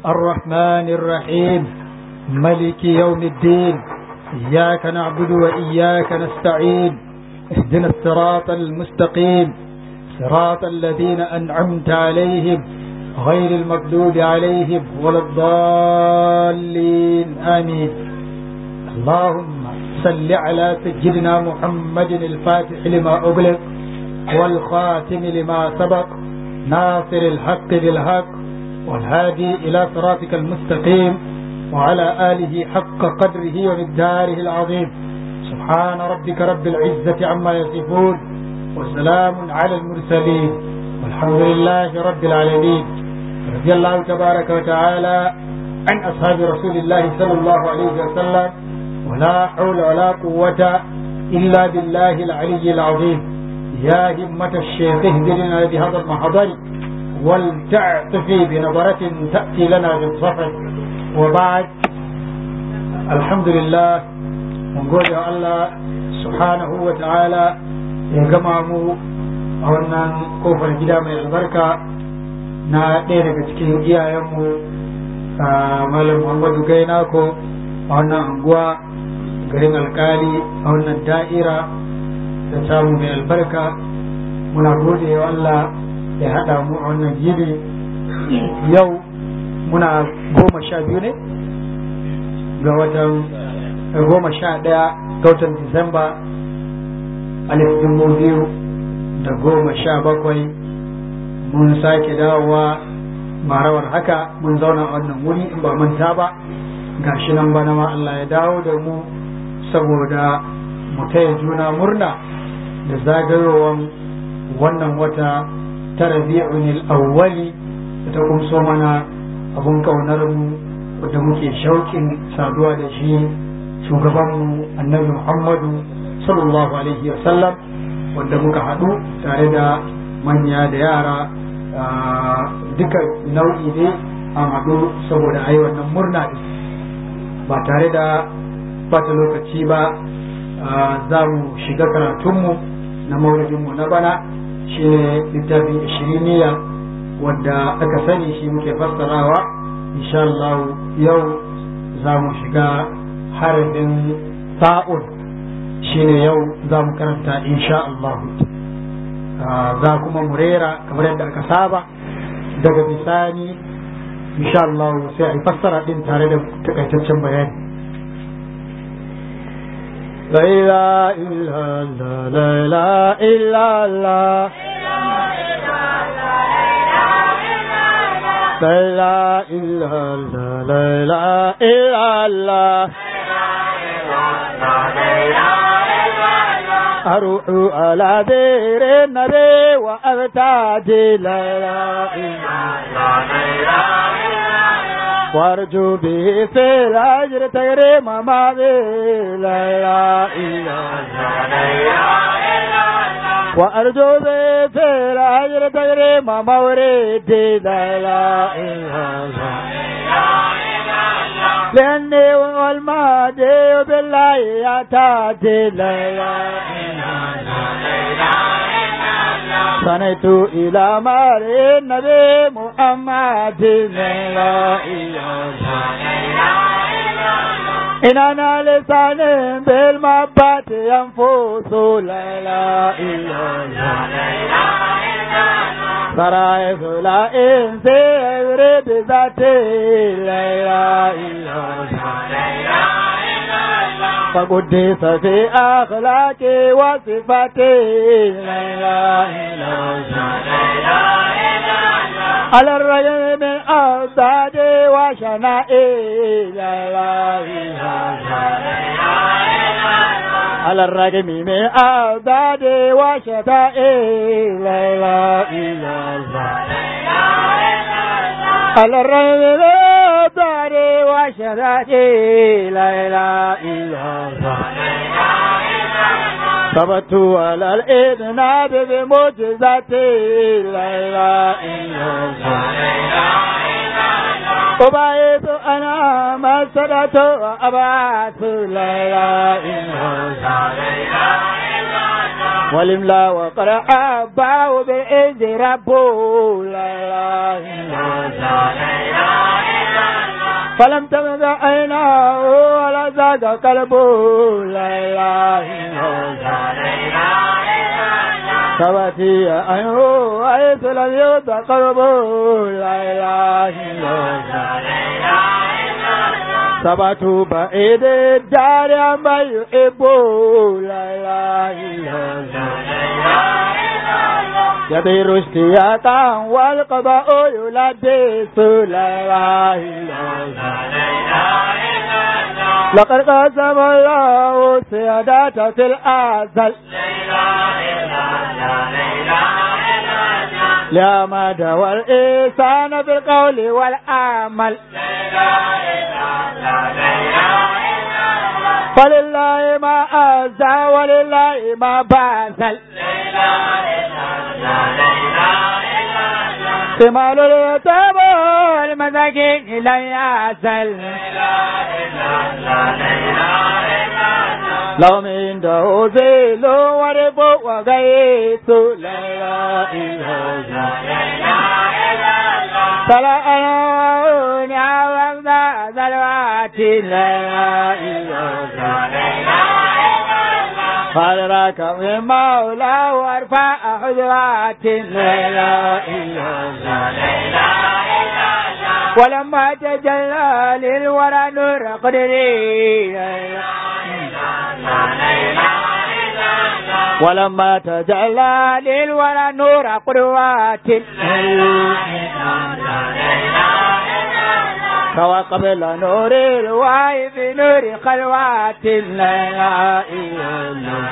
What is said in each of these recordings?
الرحمن الرحيم ملك يوم الدين إياك نعبد وإياك نستعين اهدنا الصراط المستقيم صراط الذين أنعمت عليهم غير المغضوب عليهم ولا الضالين آمين اللهم صل على سيدنا محمد الفاتح لما أغلق والخاتم لما سبق ناصر الحق بالحق والهادي إلى صراطك المستقيم وعلى آله حق قدره ومقداره العظيم سبحان ربك رب العزة عما يصفون وسلام على المرسلين والحمد لله رب العالمين رضي الله تبارك وتعالى عن أصحاب رسول الله صلى الله عليه وسلم ولا حول ولا قوة إلا بالله العلي العظيم يا همة الشيخ اهدنا بهذا المحضر ولتعطفي بنظرة تأتي لنا بالصفر وبعد الحمد لله mun gode wa Allah subhanahu wa ta'ala ya gama mu a wannan kofar gida mai albarka na ɗaya daga cikin iyayenmu a malam Muhammadu Gainako a wannan anguwa garin alkali a wannan da'ira da samu mai albarka muna gode wa Allah ya haɗa mu a wannan gidi yau muna goma sha biyu ne ga watan goma sha ɗaya ga watan Disamba alif dubu biyu da goma sha bakwai mun sake dawowa marawar haka mun zauna a wannan wuri in ba manta ba gashi nan bana ma Allah ya dawo da mu saboda mu taya juna murna da zagayowar wannan wata ta rabi'un awwali da ta kumso mana abun kaunar mu da muke shauƙin saduwa da shi shugabanmu annabi muhammadu sallallahu alaihi sallam wanda muka haɗu tare da manya da yara duka nau'i ne a haɗu saboda a yi wannan murna ba tare da bata lokaci ba za mu shiga karatunmu na mauridinmu na bana shine littafin ishiriniya wadda aka sani shi muke fassarawa insha Allah yau za mu shiga harafin sa'un shine yau za mu karanta insha Allah za kuma mu rera kamar yadda aka saba daga bisani insha Allah sai a yi fassara din tare da takaitaccen bayani لا إله إلا الله لا إله إلا الله لا إله إلا الله لا إله إلا الله أروح على دير النبي وأبتعدي لا وارجو به في الأجر تكريم ما به لا وأرجو به في الأجر تكريم موردي لا لأني والمادي بالله يعتادي لا صنيت إلى مال النبي محمد لا إن أنا لسان بالمبات ينفوس لا لا سرايف لا إنس يريد ذاتي لا فقدس في أخلاقي وصفاتي لا على الرجل من أوتادي وشنائي لا على الرجل من أوتادي وشتائي لا على الرجل من أوتادي وشتائي لا إله إلا الله ثبت على الإذناب بمعجزتي لا إله إلا الله أبعث أنا مسألة وأبعث لا إله إلا الله والإملا وقرأ أباه بالإذن ربه لا إله إلا الله فلم تمد عيناه ولا زاد قلبه لا إله إلا الله ثبتي عينه حيث لم يؤت قلبه لا إله إلا الله ثبت بعيد الدار عما يحب لا إله إلا الله يطير اشتياقا والقضاء يلبس لا إله إلا الله لقد قسم الله سيادة في الأزل لا مدى والإنسان في القول والعمل فلله ما أزى ولله ما بازل ثمال اليتامى والمساكين لا يزل لهم عنده ذل ورب وغيث لا إله إلا فلا أنوني عوض ذلوات لا إله قال راك من مولى وارفع حجرات لا إله ولما تجلى للورى نور قدري ولما تجلى للورى نور قدوات سوى قبل نور الوعي في نور خلوات لا إله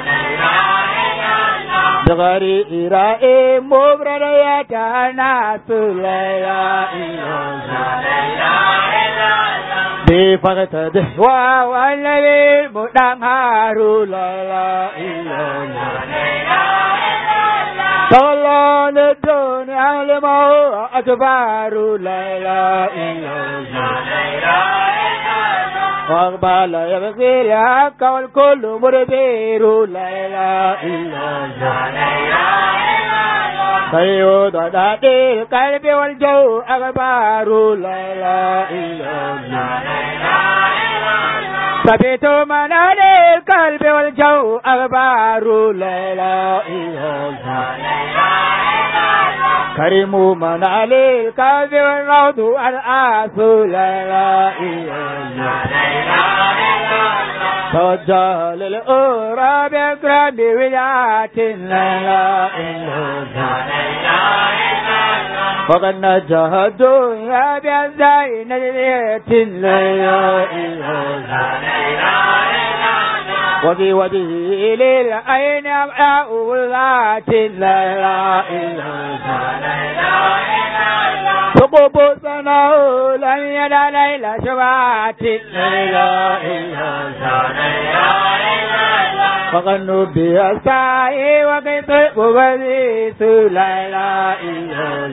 بغير إراء مبرريات ناس لا بفقد دهوى والذي مدنهار لا إله طلعن الدنيا لما أكبر لا إله واقبل يبغي الحق والكل مدبر لا إله سيود دادي القلب والجو أكبر لا إله ثبت منادي القلب والجو أكبر لا إله كريم من علي القلب والروض الآسو لا إله توجه للأورى بأكرم بوجات لا إله وقد نجه الدنيا بأزاي نجرية لا إله وفي وجهه للعين أبعاء ذات لا إله حقوق سنه لم يدع ليلة شبعات لا إله فقد نبي السعي وقيت بغيث لا إله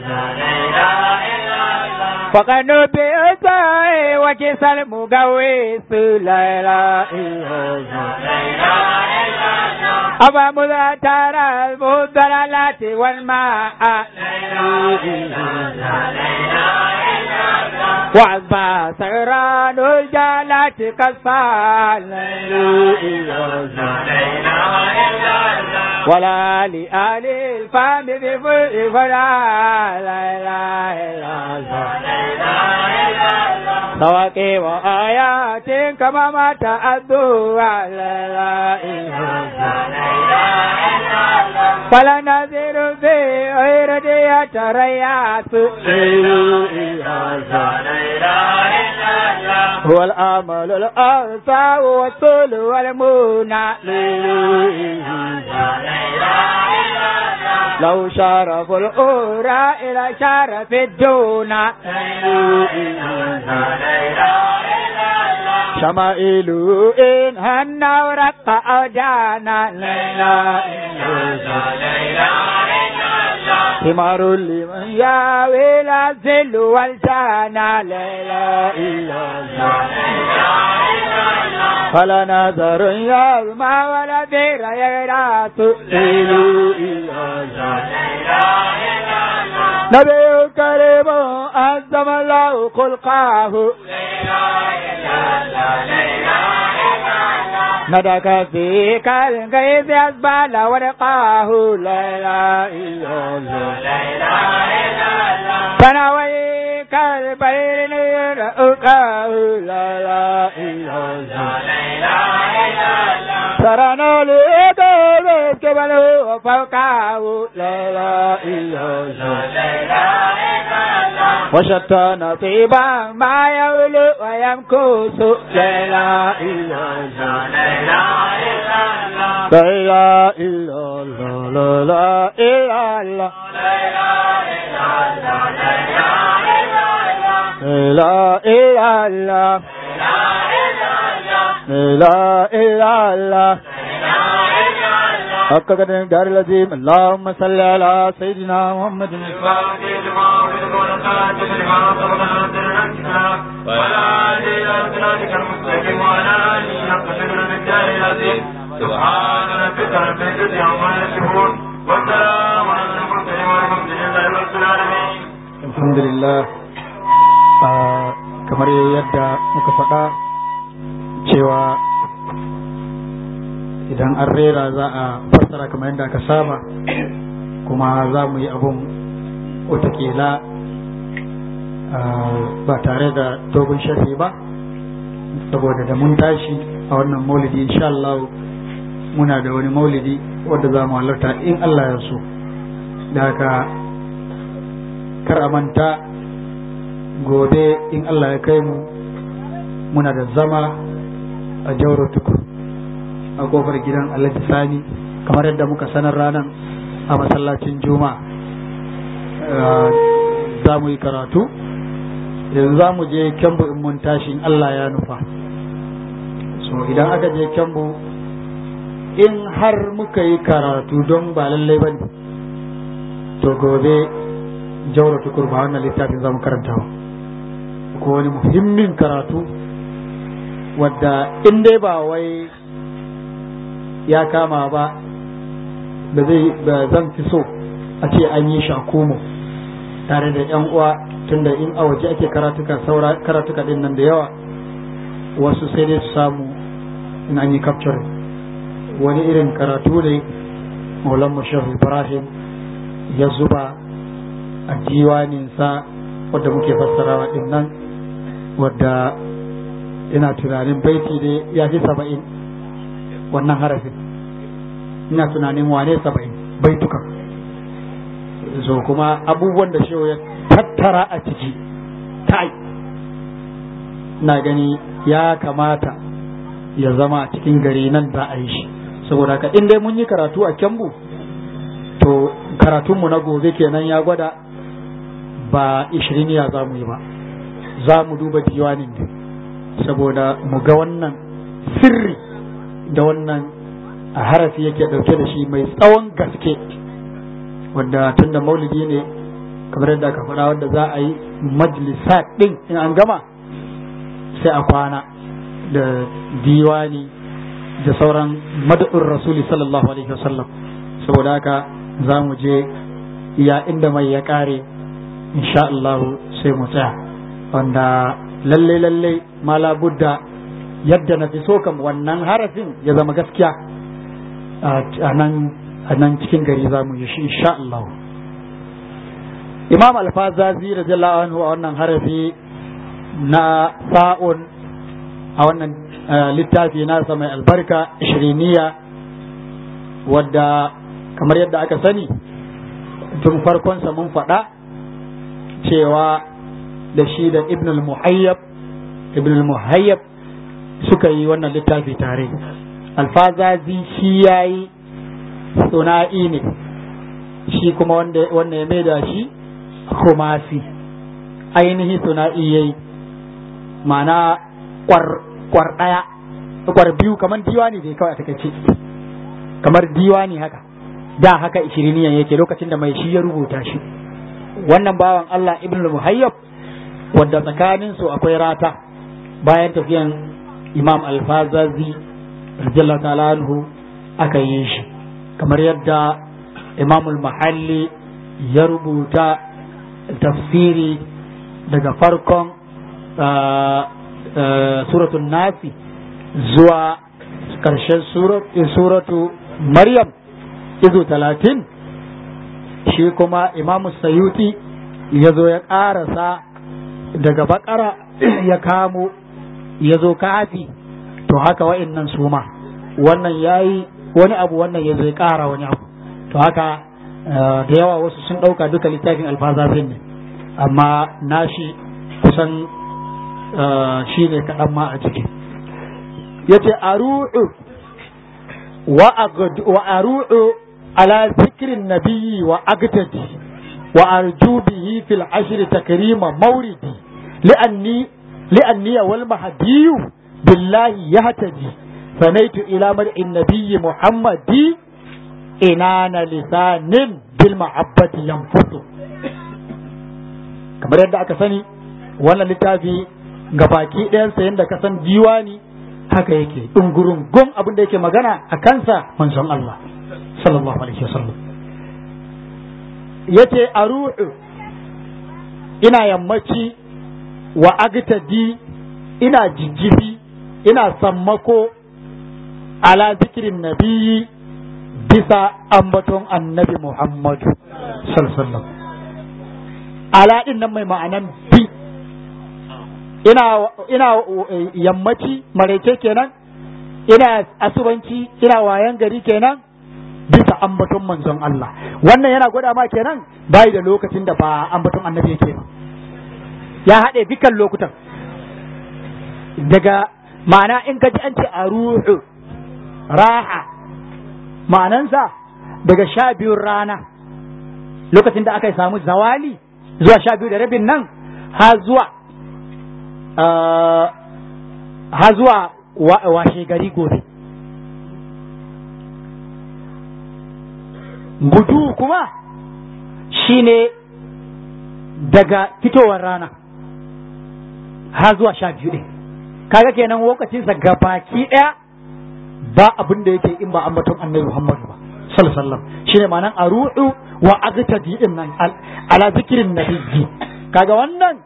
فقد نبي السعي وكيس المقويس لا إله أبا مذاتر المدللات والماء وعظم سيران الجالات كالفال ولا لآل الفم بفرق فلا لا إله إلا الله سواكي وآيات كما ما تأدوا لا لا إله فلا نذير في غير دي تريات هو الأمل الأرسى والطول والمنى لو شرف الأورى إلى شرف الدون شمائل إن هنا ورق أودانا لا ثمار لمن ياوي الذل والجانا لا إله فلا نظر يلمى ولا ذير يراس نبي كريم أعظم الله خلقه ندك في كالغيث أسبال ورقاه لا إله إلا الله فنوي كالبير رؤكاه لا إله إلا الله ترى لك كبل فوقه لا إله إلا الله وشتان طيبا ما يولو ويمكوس لا إله إلا الله لا إله إلا الله لا إله إلا الله لا إله إلا الله لا إله إلا الله حق قدر دار العظيم اللهم صل على سيدنا محمد سبحان ربك رب العزة عما يصفون والسلام على المرسلين والحمد لله رب العالمين الحمد لله kamar yadda muka faɗa cewa idan an rera za a fassara kamar yadda aka saba kuma za mu yi abun watakila ba tare da dogon sharhi ba saboda da mun tashi a wannan maulidi insha Allah muna da wani maulidi wadda za mu halarta in Allah ya so da haka kar a manta gobe in Allah ya kai mu muna da zama a jauro tukur a kofar gidan alhaji sani kamar yadda muka sanar ranar a masallacin juma'a za mu yi karatu yanzu za mu je kyambu in mun tashi in Allah ya nufa so idan aka je kyambu in har muka yi karatu don ba lallai ba ne to gobe jauro tukur ba wannan littafin za mu karanta ko wani muhimmin karatu wadda in dai ba wai ya kama ba da zai ba zan fi so a ce an yi shakumu tare da yan uwa tunda in a waje ake karatuka saura karatuka din nan da yawa wasu sai dai su samu in an yi capture wani irin karatu ne maulan mashahu ibrahim ya zuba a diwaninsa wadda muke fassarawa din nan wadda ina tunanin baiti ne ya fi saba'in wannan harafin ina tunanin wane saba'in baitukan so kuma abubuwan da shehu ya tattara a ciki kai na gani ya kamata ya zama a cikin gari nan za a yi shi saboda haka in dai mun yi karatu a kyambu to karatunmu na gobe kenan ya gwada ba ishiriniya za mu yi ba za mu duba diwanin ne saboda mu ga wannan sirri da wannan a harafi yake ɗauke da shi mai tsawon gaske wanda tun da maulidi ne kamar yadda aka faɗa wanda za a yi majalisa ɗin in an gama sai a kwana da diwani da sauran mad'ur rasuli sallallahu alaihi wasallam saboda haka za mu je ya inda mai ya ƙare insha Allah sai mu tsaya wanda lalle lalle mala budda yadda na fi so kam wannan harafin ya zama gaskiya a nan cikin gari za mu yi shi insha Allah imam alfazazi radiyallahu anhu a wannan harafi na sa'un a wannan littafi nasa mai albarka shiriniya wadda kamar yadda aka sani tun farkonsa mun faɗa cewa da shi da ibn al-muhayyab ibn al-muhayyab suka yi wannan littafi tare alfazazi shi ya yi suna'i ne shi kuma wanda ya mai da shi kumasi ainihi suna'i ya yi mana kwar ɗaya kwar biyu kamar diwani dai kawai a takaice kamar diwani haka da haka ishiriniyan yake lokacin da mai shi ya rubuta shi wannan bawan Allah ibn al-muhayyab wadda tsakanin su akwai rata bayan tafiyan imam al-fazazi radiyallahu ta'ala anhu aka yi shi kamar yadda imam al-mahalli ya rubuta tafsiri daga farkon suratun nasi zuwa ƙarshen suratu maryam izu talatin shi kuma imamu sayuti ya zo ya ƙarasa daga bakara ya kamo ya zo kafi to haka wa'innan su ma wannan ya yi wani abu wannan ya zo ya ƙara wani abu to haka da yawa wasu sun ɗauka duka littafin alfazafin ne amma nashi kusan shi ne kaɗan ma a ciki ya ce aru'u wa aru'u ala zikirin nabiyyi wa agtadi wa arju bihi fil ashri takrima mauridi li'anni li'anni wal mahdiyu billahi yahtadi sanaitu ila mar'in nabiyyi muhammadi inana lisanin bil ma'abbati yanfutu kamar yadda aka sani wannan littafi ga baki ɗayansa yadda ka san diwani haka yake ɗungurun gun abin da yake magana a kansa manzon Allah sallallahu alaihi wasallam yace a ru'u ina yammaci wa agtadi ina jijjifi ina sammako ala zikirin nabiyyi bisa ambaton annabi Muhammadu sallallahu ala din nan mai ma'anan bi ina ina yammaci maraice kenan ina asubanci ina wayan gari kenan bisa ambaton manzon Allah wannan yana gwada ma kenan bai da lokacin da ba ambaton annabi yake ba ya haɗe dukkan lokutan daga ma'ana in ka ji an ce a ruhu raha ma'anansa daga sha biyun rana lokacin da aka samu zawali zuwa sha biyu da rabin nan ha zuwa ha zuwa washe gari gobe gudu kuma shine daga fitowar rana ha zuwa sha biyu ɗin kaga kenan lokacinsa gabaki ɗaya ba abin da yake in ba ambaton annabi Muhammadu ba sallallahu alaihi wasallam shine ma'anan aru'u wa agtadi din nan ala zikirin nabiyyi kaga wannan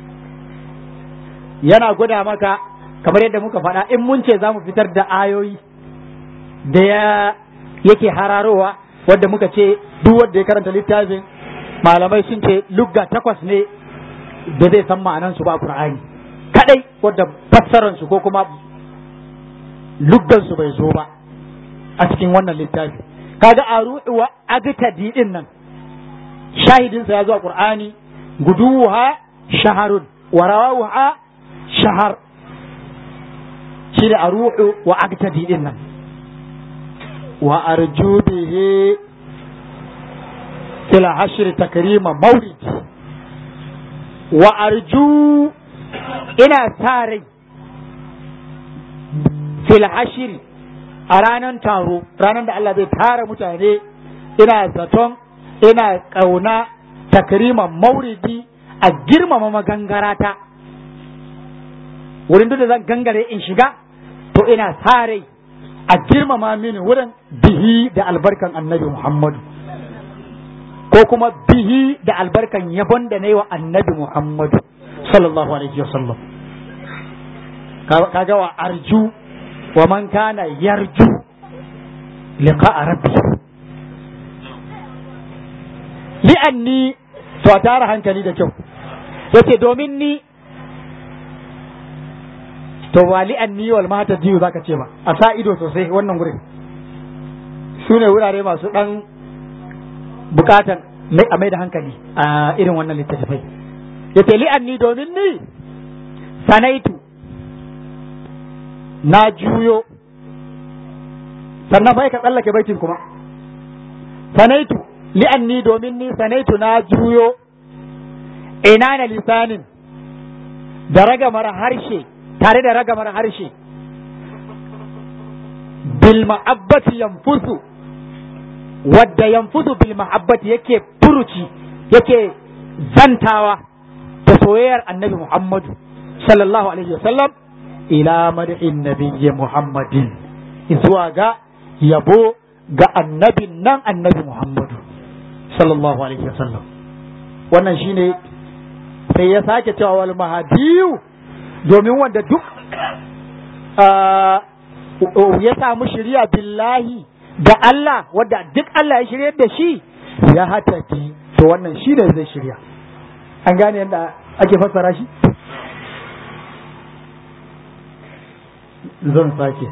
yana gwada maka kamar yadda muka faɗa in mun ce za mu fitar da ayoyi da ya yake hararowa wadda muka ce duk wanda ya karanta littafin malamai sun ce lugga takwas ne da zai san ma'anansu ba Qur'ani kadai wadda fassaransu ko kuma luggansu bai zo ba a cikin wannan littafi kaga a wa agtadi din nan shahidinsa ya zo a Qur'ani guduha shaharun wa rawaha shahar shi da aru'u wa agtadi din nan wa arju bihi fil hashr takrima mawlid wa arju ina sa rai fil hashr a ranar taro ranar da Allah zai tara mutane ina zaton ina kauna takriman mauridi a girmama magangarata wurin duk da zan gangare in shiga to ina sa rai a girmama mini wurin bihi da albarkan annabi Muhammadu ko kuma bihi da albarkan yabon da na yi wa annabi Muhammadu sallallahu alaihi wasallam kaga wa arju wa man kana yarju liqa rabbi li'anni to a tara hankali da kyau yace domin ni to ba li'anni wal mata jiyu zaka ce ba a sa ido sosai wannan gurin su ne wurare masu dan bukatan a mai da hankali a irin wannan littattafai yace li'anni domin ni sanaitu na juyo sannan bai ka tsallake baitin kuma sanaitu li'anni domin ni sanaitu na juyo ina na lisanin da ragamar harshe tare da ragamar harshe bil ma'abbati yanfusu wadda yanfusu bil ma'abbati yake furuci yake zantawa da soyayyar annabi Muhammadu sallallahu alaihi wasallam ila mad'in nabiyyi Muhammadin zuwa ga yabo ga annabin nan annabi Muhammadu sallallahu alaihi wasallam wannan shine sai ya sake cewa wal mahadiyu domin wanda duk ya samu shirya billahi da Allah wadda duk Allah ya shirya da shi ya hataki to wannan shi ne zai shirya an gane yadda ake fassara shi zan sake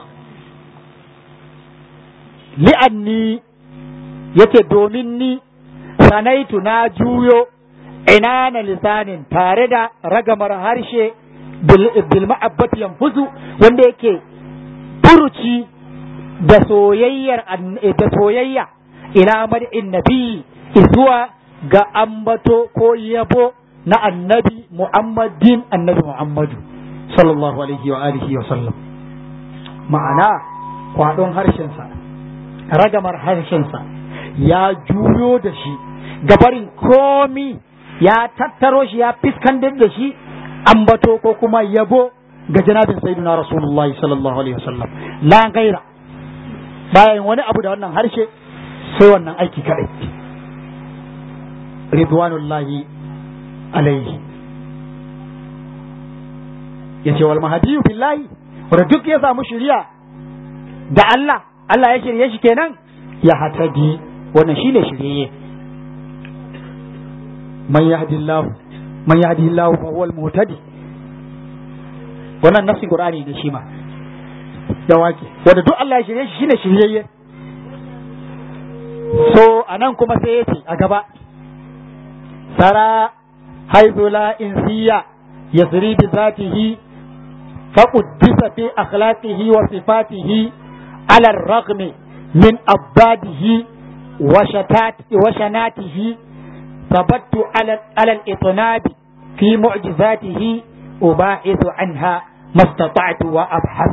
li'anni yace domin ni sanaitu na juyo ina na lisanin tare da ragamar harshe bil ma'abbati yanfuzu wanda yake furuci da soyayyar da soyayya ila mad'in nabi zuwa ga ambato ko yabo na annabi muhammadin annabi muhammadu sallallahu alaihi wa alihi wa sallam ma'ana kwadon harshensa ragamar harshensa ya juyo da shi gabarin komi ya tattaro shi ya fiskantar da shi ambato ko kuma yabo ga janabin sayyidina rasulullahi sallallahu alaihi wasallam la gaira bayan wani abu da wannan harshe sai wannan aiki kadai ridwanullahi alaihi yace wal mahdiyu billahi wanda duk ya samu shiriya da Allah Allah ya shirye shi kenan ya hatadi wannan shine shirye man yahdillahu man yahdihillahu fa huwal muhtadi wannan nafsin qur'ani da shi ma ya wake wanda duk Allah ya shirye shi shine shiryayye so anan kuma sai yace a gaba tara haythu la insiya yasri bi zatihi فقدس في أخلاقه وصفاته على الرغم من أباده وشتات وشناته ثبت على على الإطناب في معجزاته أباحث عنها ما استطعت وأبحث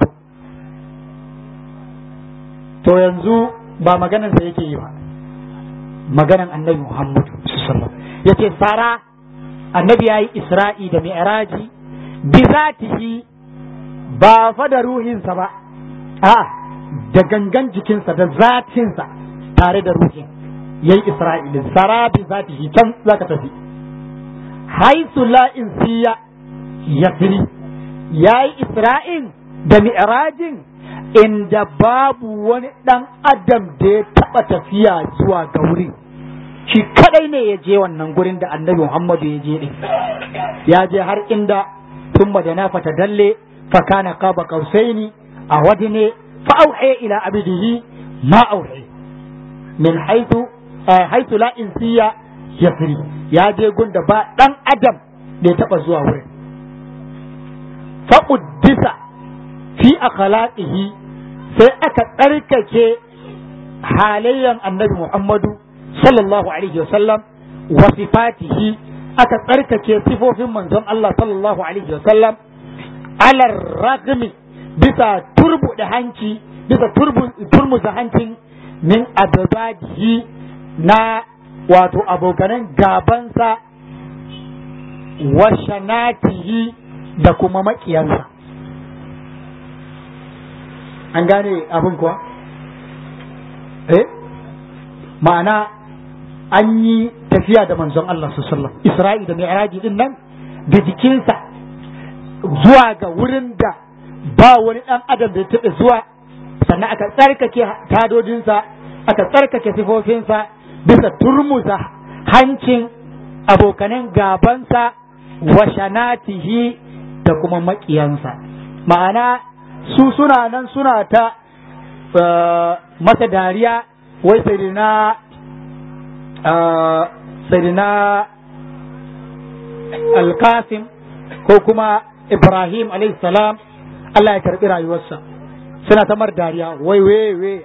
to yanzu ba maganan sa yake yi ba maganan annabi Muhammad sallallahu yace fara annabi yayi Isra'i da Mi'raji bi zatihi ba fa da ruhinsa ba a da gangan jikinsa da zatinsa tare da ruhin yayi Isra'ilin fara bi zatihi can zaka tafi haisu la insiya yasri yayi Isra'in da Mi'rajin inda babu wani ɗan adam da ya taɓa tafiya zuwa ga wurin shi kadai ne ya je wannan gurin da annabi Muhammadu ya je ɗin ya je har inda tun da na fata dalle fa kana qaba qausaini a wadine fa auhe ila abidihi ma auhe min haythu haythu la insiya yasri ya je gunda ba ɗan adam da ya taɓa zuwa wurin fa uddisa fi akhlaqihi sai aka tsarkake halayyan annabi Muhammadu sallallahu alaihi wasallam wa sifatihi aka tsarkake sifofin manzon Allah sallallahu alaihi wasallam alar ragmi bisa turbuɗe hanci bisa turmuza hancin min ababadihi na wato abokanan gabansa wa shanatihi da kuma maƙiyansa an gane abin kuwa eh ma'ana an yi tafiya da manzon Allah sallam Isra'i da Mi'raji din nan da jikinsa zuwa ga wurin da ba wani ɗan adam da ya taɓa zuwa sannan aka tsarkake tadodinsa aka tsarkake sifofinsa bisa turmuza hancin abokanen gabansa wa shanatihi da kuma maƙiyansa ma'ana su suna nan suna ta masa dariya wai sai sayyidina alkasim ko kuma ibrahim salam Allah ya karɓi rayuwarsa suna ta mar dariya wai wai wai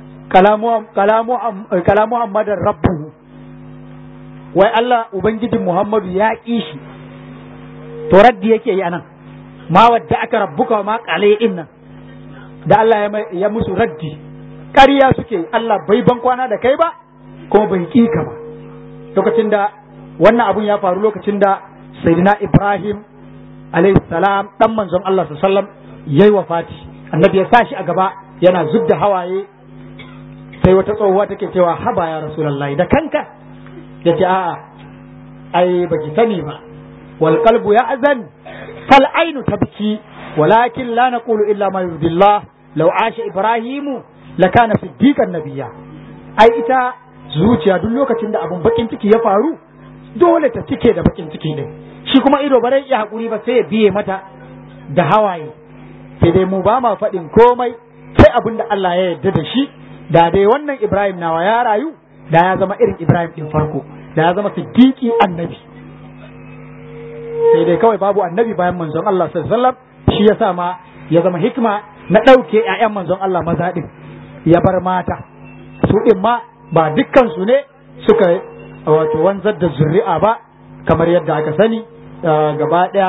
kalamu muhammadin rabbuhu wai Allah ubangijin muhammadu ya ƙi shi to raddi yake yi anan ma wadda aka rabbuka ma ƙale nan da Allah ya musu raddi ƙarya suke Allah bai ban kwana da kai ba kuma bai ƙi ka ba lokacin da wannan abun ya faru lokacin da sayyidina Ibrahim alayhi salam dan manzon Allah sallam yayi wafati annabi ya sa shi a gaba yana zubda hawaye sai wata tsohuwa take cewa haba ya rasulullahi da kanka yace a'a ai baki sani ba wal qalbu ya'zan fal ainu tabki walakin la naqulu illa ma yurdillah law asha ibrahimu lakana siddiqan nabiyya ai ita zuciya duk lokacin da abun bakin ciki ya faru dole ta cike da bakin ciki din shi kuma ido ba zai iya hakuri ba sai ya biye mata da hawaye sai dai mu ba ma faɗin komai sai abin da Allah ya yarda da shi da dai wannan Ibrahim nawa ya rayu da ya zama irin Ibrahim din farko da ya zama siddiqi annabi sai dai kawai babu annabi bayan manzon Allah sallallahu alaihi wasallam shi yasa ma ya zama hikima na ɗauke ƴaƴan manzon Allah maza din ya bar mata su din ma ba dukkan su ne suka wato wanzar da zuri'a ba kamar yadda aka sani gaba ɗaya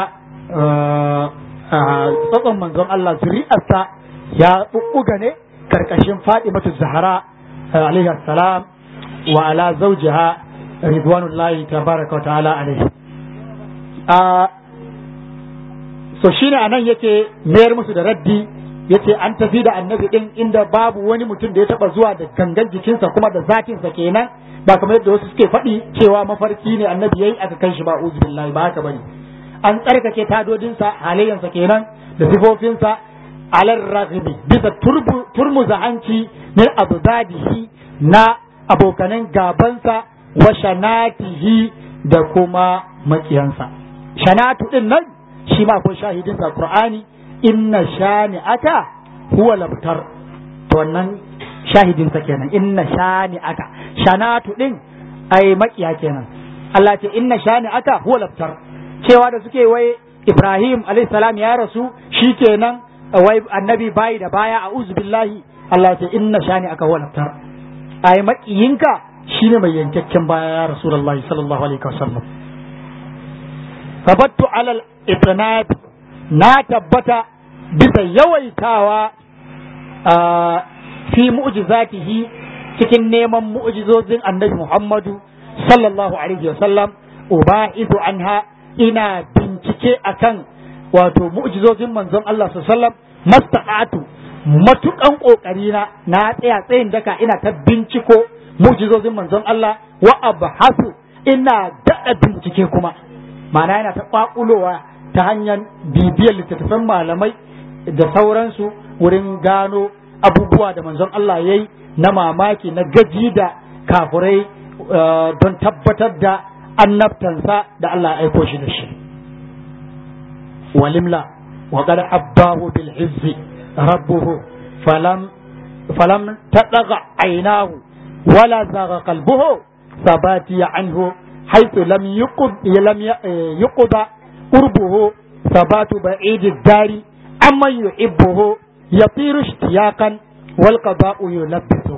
tsatson manzon Allah zuri'arsa ya ɓuɓɓuga ne karkashin Fatimatu Zahra alaihi salam wa ala zawjiha ridwanullahi tabaraka wa ta'ala alaihi a so shine anan yake mayar musu da raddi yace an tafi da annabi din inda babu wani mutum da ya taba zuwa da gangan jikinsa kuma da zatinsa kenan ba kamar yadda wasu suke faɗi cewa mafarki ne annabi yayi aka kai shi ba uzu billahi ba haka bane an tsarkake tadodinsa halayyansa kenan da sifofinsa alar raghibi bisa turmuza hanci min abdadihi na abokanan gabansa wa shanatihi da kuma makiyansa shanatu din nan shi ma akwai shahidinsa qur'ani inna shani'aka huwa labtar to wannan shahidinsa kenan inna shani'aka shanatu din ai makiya kenan Allah ce inna shani'aka huwa labtar cewa da suke wai Ibrahim alayhi salam ya rasu shikenan wai annabi bayi da baya a billahi Allah ce inna shani'aka huwa labtar ai makiyinka shine mai yankakken baya ya rasulullahi sallallahu alaihi wasallam tabattu alal itnab na tabbata bisa yawaitawa fi mu'jizatihi cikin neman mu'jizozin annabi Muhammadu sallallahu alaihi wasallam uba'idu anha ina bincike akan wato mu'jizozin manzon Allah sallallahu alaihi wasallam mastaqatu matukan kokari na na tsaya tsayin daka ina ta binciko mu'jizozin manzon Allah wa abhasu ina daɗa bincike kuma ma'ana yana ta kwakulowa ta hanyar bibiyar littattafan malamai da sauransu wurin gano abubuwa da manzon Allah ya yi na mamaki na gaji da kafurai don tabbatar da annabtansa da Allah ya aiko shi da shi walimla wa qad abbahu bil izzi rabbuhu falam falam tadaga aynahu wala zaga qalbuhu sabati anhu haythu lam yuqd lam yuqda قربه ثبات بعيد الدار أما يحبه يطير اشتياقا والقضاء يلبسه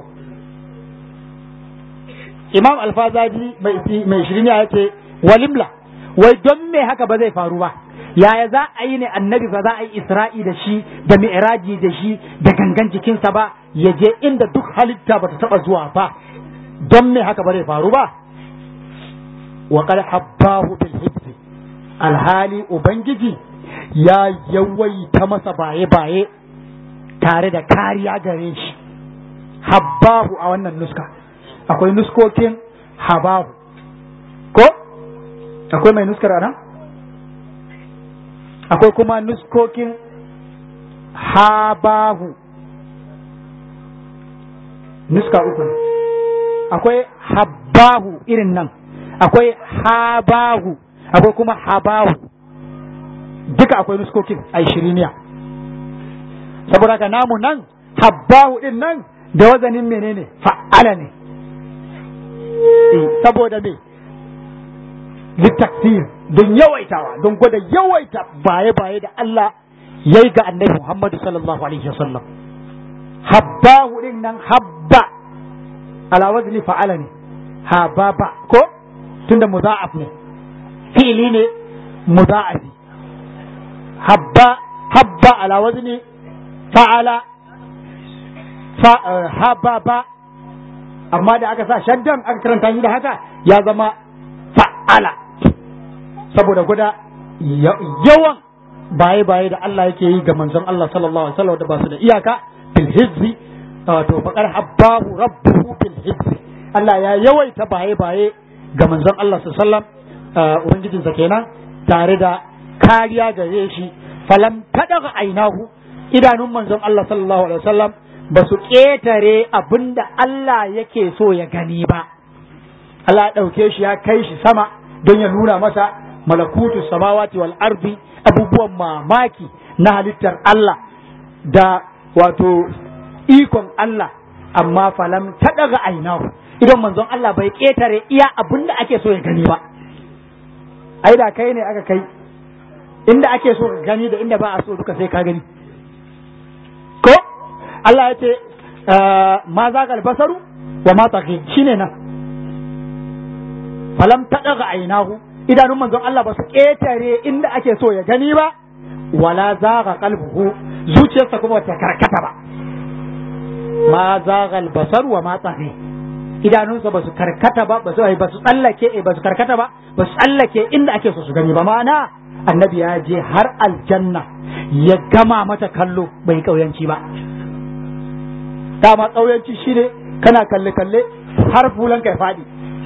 Imam Alfazaji mai shirin ya ce walimla wai don me haka ba zai faru ba yaya za a yi ne annabi ba za a yi isra'i da shi da mi'raji da shi da gangan jikinsa ba ya je inda duk halitta ba ta taba zuwa ba don me haka ba zai faru ba wa qad habbahu bil hibsi alhali Ubangiji ya yawaita masa baye-baye tare da kariya gare shi, habbahu a wannan nuska, akwai nuskokin habahu, ko? Akwai mai nuskar nan? Akwai kuma nuskokin habahu, nuska uku ne, akwai habbahu irin nan, akwai habahu. akwai kuma habahu duka akwai nuskokin a shiriniya saboda ka namu nan habbahu din nan da wazanin menene fa'ala ne saboda me littaksir don yawaitawa don gwada yawaita baye-baye da Allah ya yi ga annabi Muhammadu sallallahu alaihi wasallam habbahu din nan habba ala wazni fa'ala ne hababa ko tunda muza'af ne fili ne muza'afi habba habba ala wazni fa'ala hababa amma da aka sa shaddan aka karanta shi da haka ya zama fa'ala saboda guda yawan baye-baye da Allah yake yi ga manzon Allah sallallahu alaihi wasallam da ba su da iyaka bil hizzi to faqar habbahu rabbuhu bil hizzi Allah ya yawaita baye-baye ga manzon Allah sallallahu alaihi wasallam ubangijinsa kenan tare da kariya gare shi falam tadaga ainahu idanun manzon Allah sallallahu alaihi wasallam ba su ƙetare abinda Allah yake so ya gani ba Allah ya ɗauke shi ya kai shi sama don ya nuna masa malakutu samawati wal ardi abubuwan mamaki na halittar Allah da wato ikon Allah amma falam ta daga ainahu idan manzon Allah bai ƙetare iya abin da ake so ya gani ba ai da kai ne aka kai inda ake so ka gani da inda ba a so duka sai ka gani ko Allah ya ce ma za ka basaru wa ma taqi shine nan falam ta daga ainahu idanun manzon Allah ba su ƙetare inda ake so ya gani ba wala zaga qalbuhu zuciyarsa kuma ta karkata ba ma zaga albasar wa ma tsafi idanunsa ba su karkata ba ba su ba su tsallake ba su karkata ba ba su tsallake inda ake so su gani ba ma'ana annabi ya je har aljanna ya gama mata kallo bai kauyanci ba dama kauyanci shine kana kalle kalle har fulan kai fadi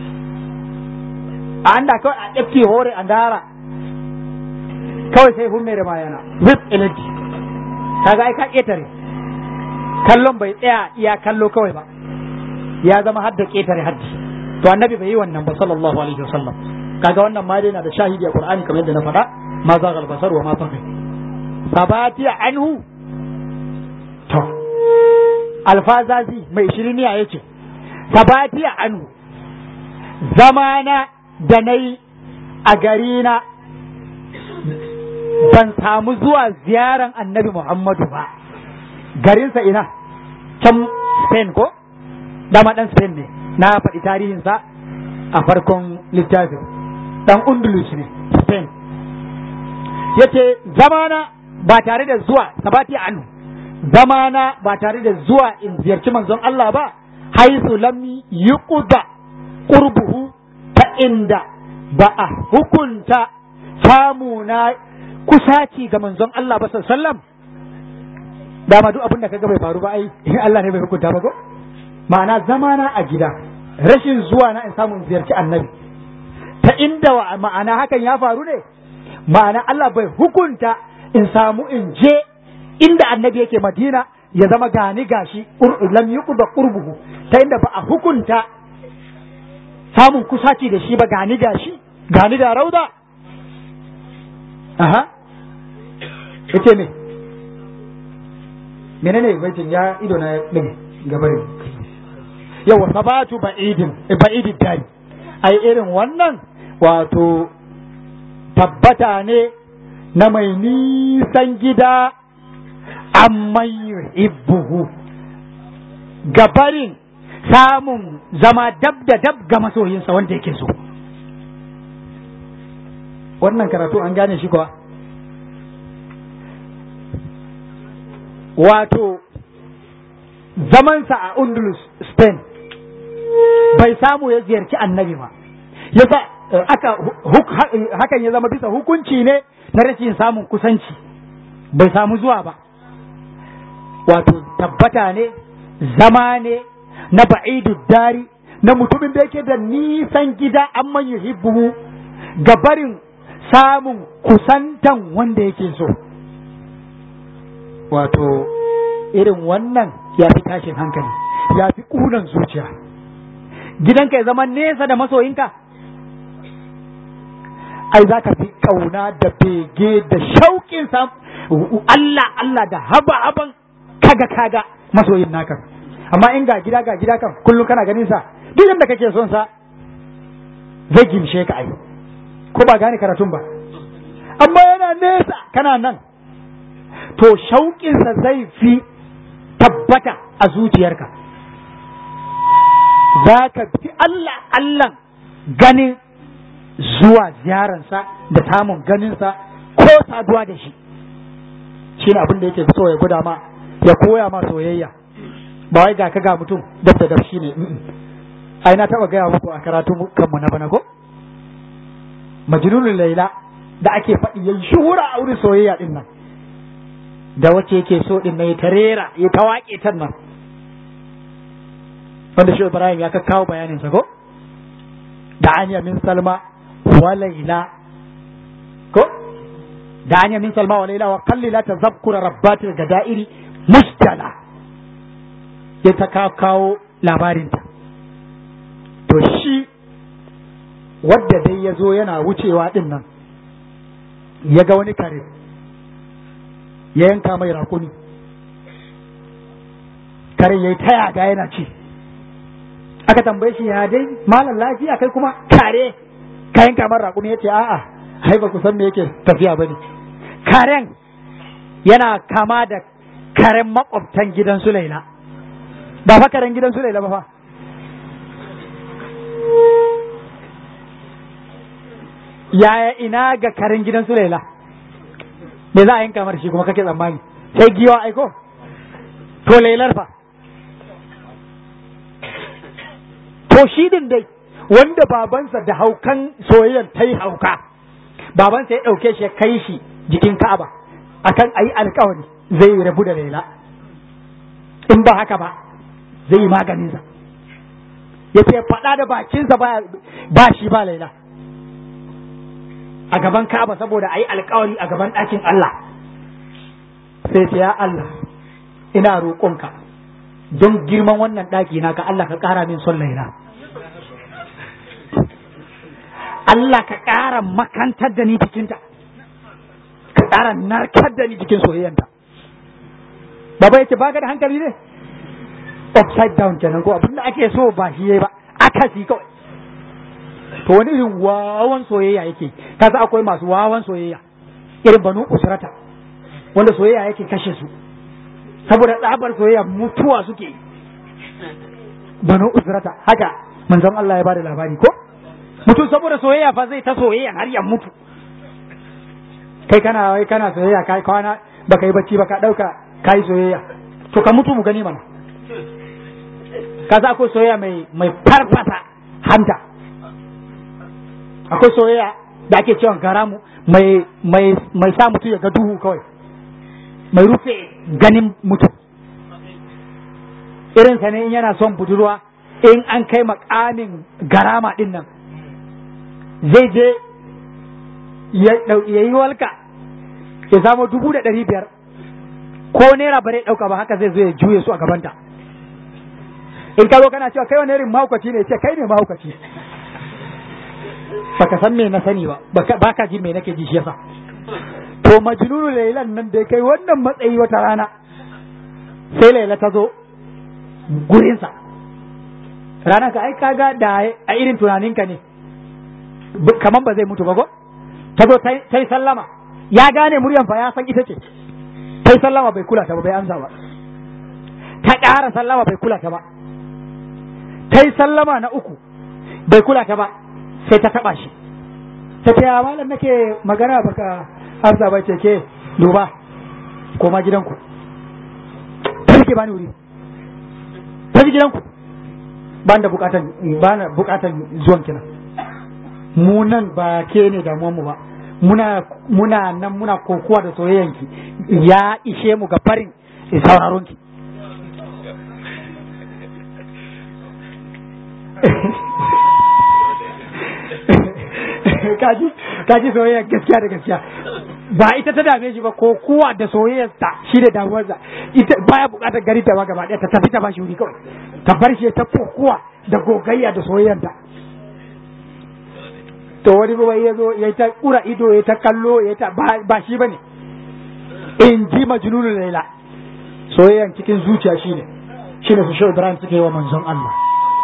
a anda kawai a ɗafke hore a dara kawai sai hun da mayana with energy kaga ai ka ƙetare kallon bai tsaya iya kallo kawai ba ya zama hadda ƙetare haddi to annabi bai yi wannan ba sallallahu alaihi wasallam kaga wannan ma dai na da shahidi a qur'ani kamar yadda na faɗa ma za gal basar wa ma tafi sabati anhu to alfazazi mai shiriniya yace sabati anhu zamana da na yi a garina ban samu zuwa ziyaran annabi Muhammadu ba garinsa ina can Spain ko dama dan Spain ne na faɗi tarihinsa a farkon littafin dan Undulus ne Spain yace zamana ba tare da zuwa sabati anu zamana ba tare da zuwa in ziyarci manzon Allah ba haisu lam yuqda qurbuhu ta inda ba a hukunta samu na kusaci ga manzon Allah ba sallam dama duk abin da kaga bai faru ba ai Allah ne bai hukunta ba ko ma'ana zamana a gida rashin zuwa na in samu in ziyarci annabi ta inda wa ma'ana hakan ya faru ne ma'ana Allah bai hukunta in samu in je inda annabi yake Madina ya zama gani gashi lam yuqda qurbuhu ta inda ba a hukunta samun kusaci da shi ba gani da shi gani da rauda aha yace me menene baitin ya ido na din gabarin yawa sabatu ba'idin ba'idid dari ai irin wannan wato tabbata ne na mai nisan gida amma yuhibbuhu gabarin samun zama dab da dab ga masoyinsa wanda yake so wannan karatu an gane shi kuwa wato zamansa a undulus spain bai samu ya ziyarci annabi ba yasa aka hakan ya zama bisa hukunci ne na rashin samun kusanci bai samu zuwa ba wato tabbata ne zama ne na ba'idu dari na mutumin da yake da nisan gida amma yuhibbuhu ga barin samun kusantan wanda yake so wato irin wannan ya fi tashin hankali ya fi ƙunan zuciya gidanka ya zama nesa da masoyinka ai za ka fi ƙauna da bege da shauƙin Allah Allah da haba haban kaga kaga masoyin naka amma in ga gida ga gida kan kullum kana ganin sa duk yadda kake son sa zai gimshe ka ai ko ba gane karatun ba amma yana nesa kana nan to shauƙinsa zai fi tabbata a zuciyarka za ka fi Allah Allah ganin zuwa ziyararsa da samun ganinsa ko saduwa da shi shi ne abin da yake so ya guda ma ya koya ma soyayya ba wai ga ka ga mutum dab da dab shine ai na taba gaya muku a karatu kanmu na bana ko majnunul laila da ake faɗi yayi shuhura a wurin soyayya din nan da wace yake so din nan ya tarera ya tawaƙe tan nan wanda shi Ibrahim ya kawo bayanin sa ko da aniya min salma wa laila ko da an min salma wa laila wa qallila tazakkura rabbatil gadairi mustala ya ta kawo labarinta to shi wadda dai ya zo yana wucewa din nan ya ga wani kare ya yanka mai rakuni kare ya yi ta yaga yana ci aka tambaye shi ya dai malam lafiya kai kuma kare ka yanka mai rakuni ya ce a'a hai ba ku san me yake tafiya bane karen yana kama da karen makwabtan gidan su laila ba fa karen gidan su laila ba fa yaya ina ga karen gidan su laila me za a yanka mar shi kuma kake tsammani sai giwa aiko to lailar fa to shi din dai wanda babansa da haukan soyayyar ta yi hauka babansa ya ɗauke shi ya kai shi jikin ka'aba akan ayi alkawari zai rabu da laila in ba haka ba zai yi maganinsa ya ce faɗa da bakinsa ba shi ba laila a gaban Ka'aba saboda a yi alkawari a gaban ɗakin Allah sai ce ya Allah ina roƙonka don girman wannan ɗaki na ka Allah ka ƙara min son laila Allah ka ƙara makantar da ni cikinta ka ƙara narkar da ni cikin soyayyanta baba yake baka da hankali ne upside down kenan ko abinda ake so ba shi yayi ba akasi kawai to wani irin wawan soyayya yake kaza akwai masu wawan soyayya irin banu usrata wanda soyayya yake kashe su saboda tsabar soyayya mutuwa suke banu usrata haka manzon Allah ya bada labari ko mutum saboda soyayya fa zai ta soyayya har ya mutu kai kana wai kana soyayya kai kwana baka yi bacci baka dauka kai soyayya to ka mutu mu gani mana kaza akwai soyayya mai mai farfasa hanta akwai soyayya da ake cewa garamu mai mai mai sa mutum ya ga duhu kawai mai rufe ganin mutum irin sa ne in yana son budurwa in an kai makamin garama din nan zai je ya yi walka ya samo dubu da ɗari biyar ko naira bare ɗauka ba haka zai zo ya juye su a gabanta in ka zo kana cewa kai wani irin mahaukaci ne ce kai ne mahaukaci baka san me na sani ba baka ji me nake ji shi yasa to majnunu lailan nan da kai wannan matsayi wata rana sai laila ta zo gurinsa rana ka ai kaga da a irin tunaninka ne kaman ba zai mutu ba ko ta zo ta yi sallama ya gane muryan fa ya san ita ce ta yi sallama bai kula ta ba bai amsa ba ta ƙara sallama bai kula ta ba ta yi sallama na uku bai kula ta ba sai ta taba shi ta ce malam nake magana baka amsa ba ce ke duba koma gidanku ta ke bani wuri ta gidanku ba da bukatan ba na bukatan zuwan kina mu nan ba ke ne damuwan mu ba muna muna nan muna kokowa da soyayyanki ya ishe mu ga farin sauraron ki kaji kaji soyayya gaskiya da gaskiya ba ita ta dame shi ba ko kowa da soyayyarsa shi da damuwarsa ita baya bukatar gari ta ba gaba ɗaya ta tafi ta ba shi wuri kawai ta bar shi ta kokowa da gogayya da soyayyarta to wani kuma ya zo ya ta kura ido ya ta kallo ya ta ba shi bane in ji majnunul laila soyayyan cikin zuciya shine shine su shi Ibrahim suke wa manzon Allah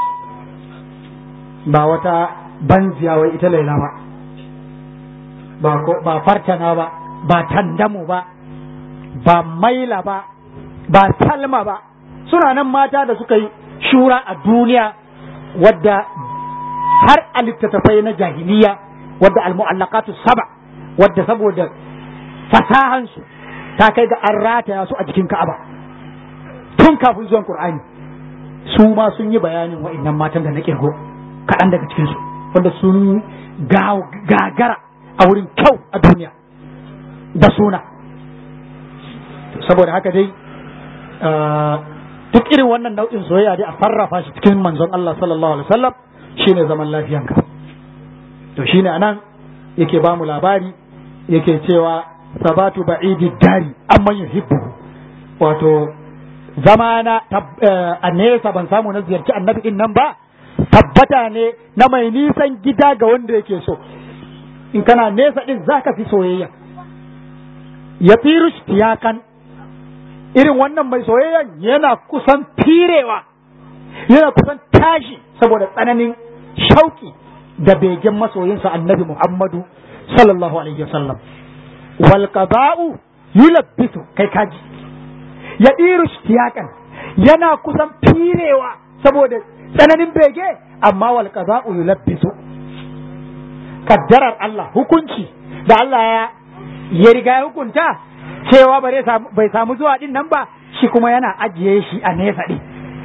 ba wata banziya wai ita laila ba ba ko ba fartana ba ba tandamu ba ba maila ba ba salma ba suna nan mata da suka yi shura a duniya wadda har a littattafai na jahiliya wadda almu'allaqatu saba wadda saboda fasahansu ta kai ga an rataya su a jikin ka'aba tun kafin zuwan qur'ani su ma sun yi bayanin wa'annan matan da na kirgo kaɗan daga cikinsu wanda sun gagara a wurin kyau a duniya da suna saboda haka dai duk irin wannan nau'in soyayya dai a sarrafa shi cikin manzon Allah sallallahu alaihi wasallam shine zaman lafiyanka to shine anan yake ba mu labari yake cewa sabatu ba'idi dari amman yuhibbu wato zamana a nesa ban samu na ziyarci annabi din nan ba tabbata ne na mai nisan gida ga wanda yake so in kana nesa din zaka fi soyayya ya firu tiyakan irin wannan mai soyayyan yana kusan firewa yana kusan tashi saboda tsananin shauki da begen masoyinsa annabi Muhammadu sallallahu alaihi wasallam wal qada'u yulabbisu kai kaji ya diru tiyakan yana kusan firewa saboda tsananin bege amma wal qada'u yulabbisu kaddarar Allah hukunci da Allah ya ya riga ya hukunta cewa bai samu zuwa din nan ba shi kuma yana ajiye shi a nesa din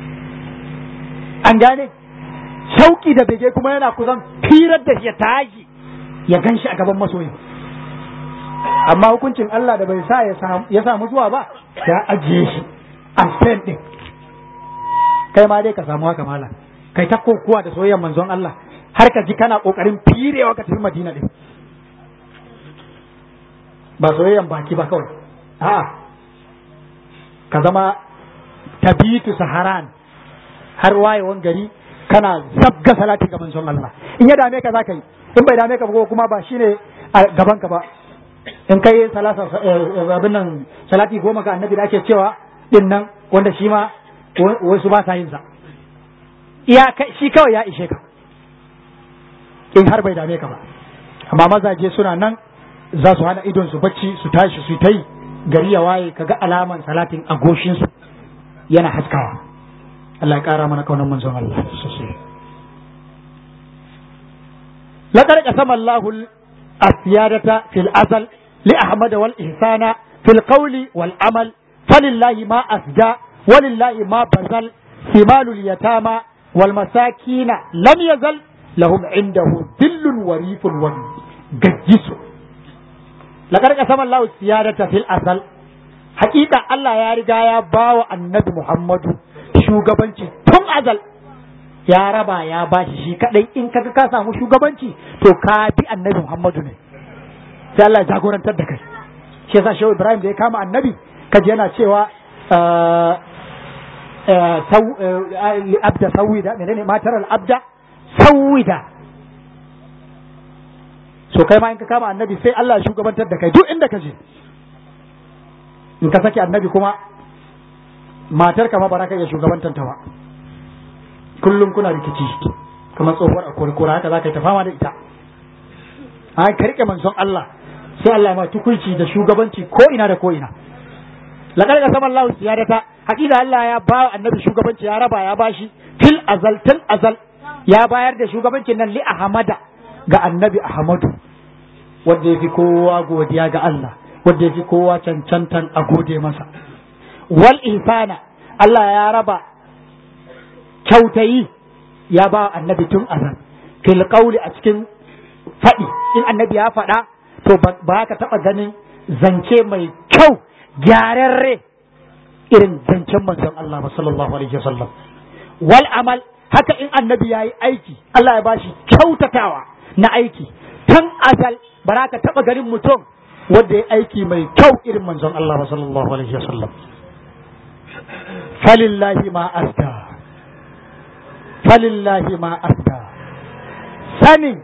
an gane shauki da bege kuma yana kusan firar da shi ya tashi ya gan shi a gaban masoyi amma hukuncin Allah da bai sa ya samu zuwa ba ya ajiye shi a stand din kai ma dai ka samu haka mala kai ta kokuwa da soyayyar manzon Allah har ka ji kana kokarin firewa ka tafi Madina din ba soyayyan baki ba kawai a'a ka zama tabitu saharan har wayewan gari kana zabga salati ga manzon Allah in ya dame ka za ka yi in bai dame ka ba kuma ba shine a gaban ka ba in kai salasa abin nan salati goma ga annabi da ake cewa din nan wanda shi ma wasu ba sa yin sa iya shi kawai ya ishe ka in har bai dame ka ba amma mazaje suna nan za su hana idon su bacci su tashi su ta yi gari ya waye kaga alaman salatin a goshin su yana haskawa Allah ya kara mana kaunar manzon Allah sosai laqad qasama Allahu al-asiyadata fil azal li ahmad wal ihsana fil qawli wal amal falillahi ma asja walillahi ma bazal simalul yatama wal masakina lam yazal lahum indahu dillun warifun wa gajjisu laqad qasama Allahu siyadata fil azal haƙiƙa Allah ya riga ya bawa annabi Muhammadu shugabanci tun azal ya raba ya bashi shi kadai in kaga ka samu shugabanci to ka bi annabi Muhammadu ne sai Allah ya jagorantar da kai shi yasa Shehu Ibrahim da ya kama annabi kaji yana cewa abda sawida menene matar al-abda sawida so kai ma in ka kama annabi sai Allah ya shugabantar da kai duk inda ka je in ka saki annabi kuma matar ka ma ba ka iya shugabantar ta ba kullum kuna rikici kamar tsohuwar a kurkura haka za ka yi ta fama da ita a ka rike manzon Allah sai Allah ma tukunci da shugabanci ko ina da ko ina laqad qasama Allah siyadata hakika Allah ya ba annabi shugabanci ya raba ya bashi fil azal til azal ya bayar da shugabancin nan li ahmada ga annabi ahmadu wanda yafi kowa godiya ga Allah wanda yafi kowa cancantan a gode masa wal ihsana Allah ya raba kyautayi ya ba annabi tun azal fil qawli a cikin faɗi in annabi ya faɗa to ba ka taɓa ganin zance mai kyau gyararre irin zancen manzon Allah ba sallallahu alaihi wasallam wal amal haka in annabi ya yi aiki Allah ya bashi kyautatawa na aiki tun azal ba ka taɓa ganin mutum wanda ya aiki mai kyau irin manzon Allah ba sallallahu alaihi wasallam falillahi ma asda falillahi ma asda sanin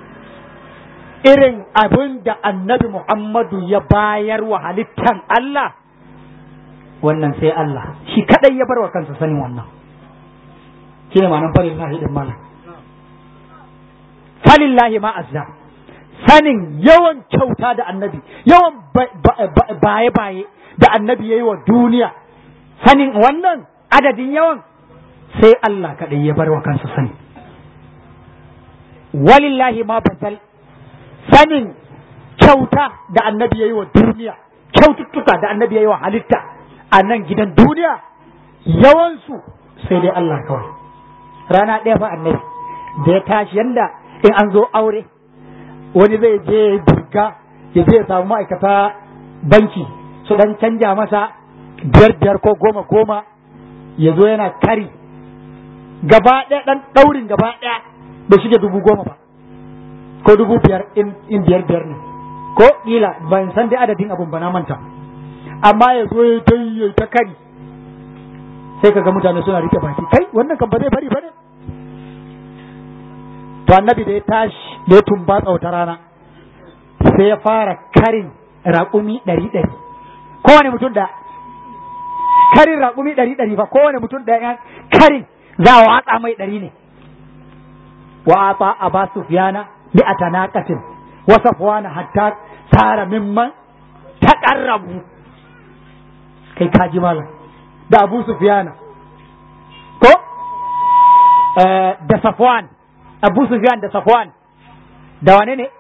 irin abin da annabi Muhammadu ya bayar wa halittan Allah wannan sai Allah shi kadai ya bar wa kansa sanin wannan shi ne ma'anar falillahi din mana falillahi ma azza sanin yawan kyauta da annabi yawan baye-baye da annabi ya yi wa duniya sanin wannan adadin yawan sai Allah kadai ya bar wa kansa sani walillahi ma basal sanin kyauta da annabi ya yi wa duniya kyaututtuka da annabi ya yi wa halitta a nan gidan duniya yawansu sai dai Allah kawai rana ɗaya fa annabi da ya tashi yanda in an zo aure wani zai je burga ya je ya samu ma'aikata banki su dan canja masa biyar biyar ko goma goma ya zo yana kari gaba ɗaya ɗan ɗaurin gaba ɗaya bai shige dubu goma ba ko dubu biyar in biyar biyar ne ko ƙila ban san dai adadin abun ba na manta amma ya zo ya ta yi ta kari sai kaga mutane suna rike baki kai wannan kan ba zai bari ba ne to annabi da ya tashi da ya tumbatsa wata rana sai ya fara karin raƙumi ɗari ɗari kowane mutum da karin raƙumi ɗari ɗari fa kowane mutum da yan karin za a watsa mai ɗari ne wa ata aba sufyana bi atanaqatin wa safwana hatta sara mimman taqarrabu kai kaji malam da abu sufyana ko da safwan abu sufyan da safwan da wane ne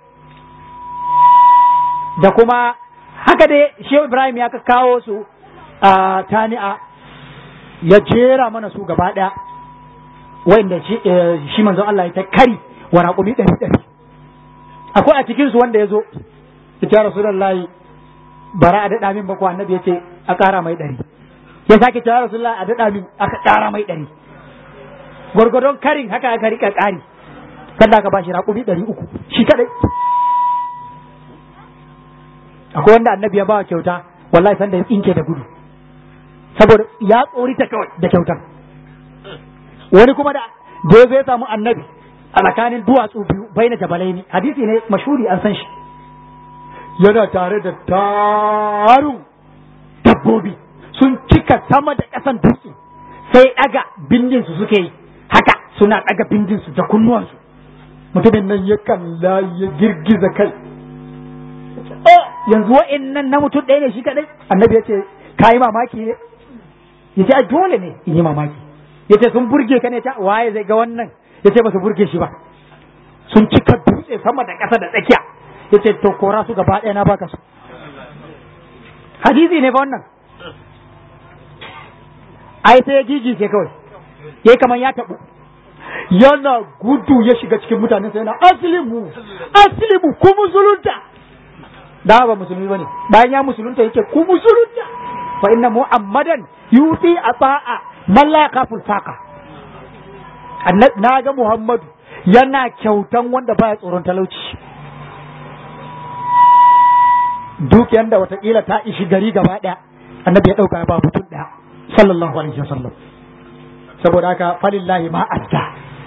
da kuma haka dai shehu ibrahim ya kawo su a tani'a ya jera mana su gaba ɗaya wanda shi manzon Allah ya ta kari wa raƙumi ɗari ɗari akwai a cikinsu wanda ya zo ya rasulullahi bara a daɗa min bako annabi ya ce a ƙara mai ɗari ya sake cewa rasulullahi a daɗa min aka ƙara mai ɗari gwargwadon karin haka aka rika ƙari sanda aka bashi raƙumi ɗari uku shi kaɗai akwai wanda annabi ya bawa kyauta wallahi sanda ya tsinke da gudu saboda ya tsori ta kawai da kyautar wani kuma da da ya zo ya samu annabi a tsakanin duwatsu biyu bai na jabalai ne hadisi ne mashuri an san shi yana tare da tarun dabbobi sun cika sama da ƙasan dutse sai ɗaga bindinsu suke yi haka suna ɗaga bindinsu da kunnuwansu mutumin nan ya kalla ya girgiza kai yanzu wa'in nan na mutum ɗaya ne shi kaɗai annabi ya ce ka yi mamaki ne ya ce dole ne in yi mamaki ya ce sun burge ka ne ta waye zai ga wannan ya ce ba su burge shi ba sun cika dutse sama da ƙasa da tsakiya ya ce to kora su gaba ɗaya na baka su hadisi ne fa wannan ai sai ya gigice kawai yayi kamar ya tabu yana gudu ya shiga cikin mutane sai yana aslimu aslimu ku musulunta da ba musulmi bane bayan ya musulunta yake ku musulunta fa inna muhammadan yuti ata'a man la yakaful faqa na ga muhammadu yana kyautan wanda baya tsoron talauci dukiyar da watakila ta ishi gari gaba daya annabi ya dauka ba mutum daya sallallahu alaihi wasallam saboda haka falillahi ma adda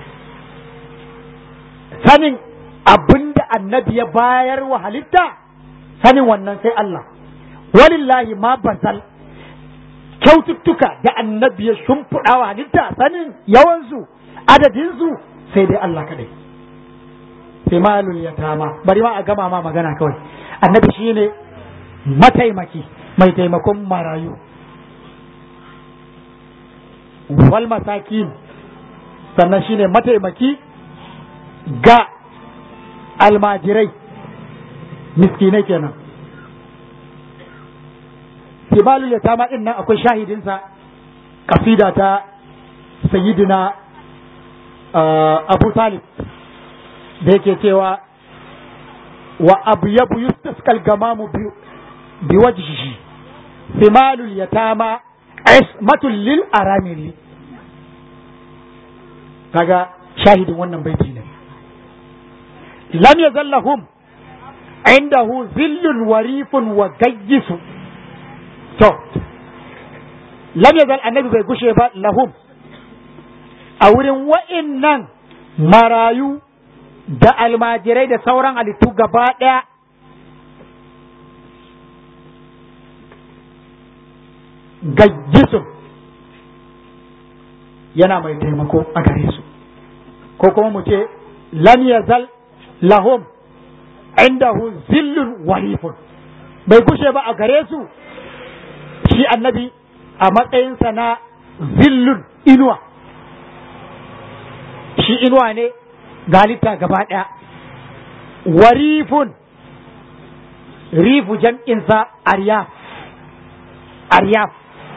sanin abinda annabi ya bayar wa halitta sanin wannan sai Allah walillahi ma bazal kyaututtuka da annabi ya shimfiɗa wa halitta sanin yawansu adadinsu sai dai Allah kadai sai malul yatama bari ma a gama ma magana kawai annabi shine mataimaki mai taimakon marayu wal masakin sannan shine mataimaki ga almajirai miskinai kenan sibalul yatama din nan akwai shahidinsa kasida ta sayyidina abu talib da yake cewa wa abu yabu yustaskal gamamu bi wajhihi simalul yatama ismatul lil aramili kaga shahidin wannan baiti ne lam yazallahum indahu zillun warifun wa gayyisu to lam yazal annabi bai gushe ba lahum a wurin wa'innan marayu da almajirai da sauran halittu gaba ɗaya gayyisun yana mai taimako a gare su ko kuma mu ce lam yazal lahum indahu zillun warifun bai gushe ba a gare su shi annabi a matsayinsa na zillun inuwa shi inuwa ne ga halitta gaba ɗaya warifun rifu jam'insa aryaf aryaf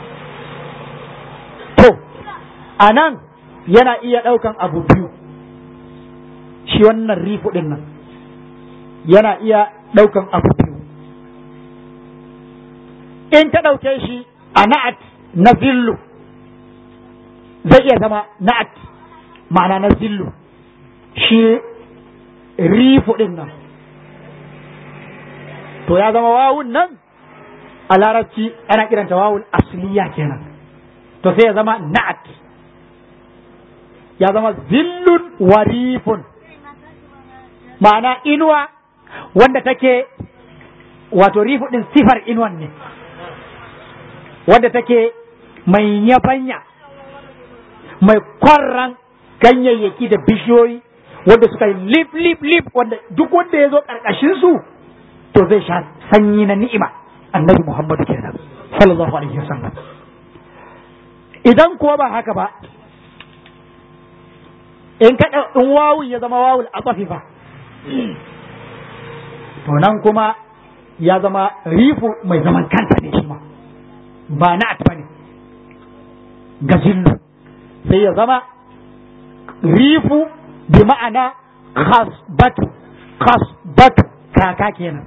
to a nan yana iya ɗaukan abu biyu shi wannan rifu ɗin nan yana iya ɗaukan abu biyu in ta ɗauke shi a na'at na zillu zai iya zama na'at ma'ana na zillu shi rifu din nan to ya zama wawun nan a larabci ana kiranta wawun asliya kenan to sai ya zama na'at ya zama zillun warifun ma'ana inuwa wanda take wato rifu din sifar inuwan ne wanda take mai yabanya mai kwarran ganyayyaki da bishiyoyi wanda suka yi lip lip lip wanda duk wanda ya zo karkashin su to zai sha sanyi na ni'ima annabi muhammadu kenan sallallahu alaihi wasallam idan kuwa ba haka ba in ka in wawun ya zama wawul atafifa to nan kuma ya zama rifu mai zaman kanta ne shi ma ba na at bane gajillu sai ya zama rifu bi ma'ana khasbatu khasbatu kaka kenan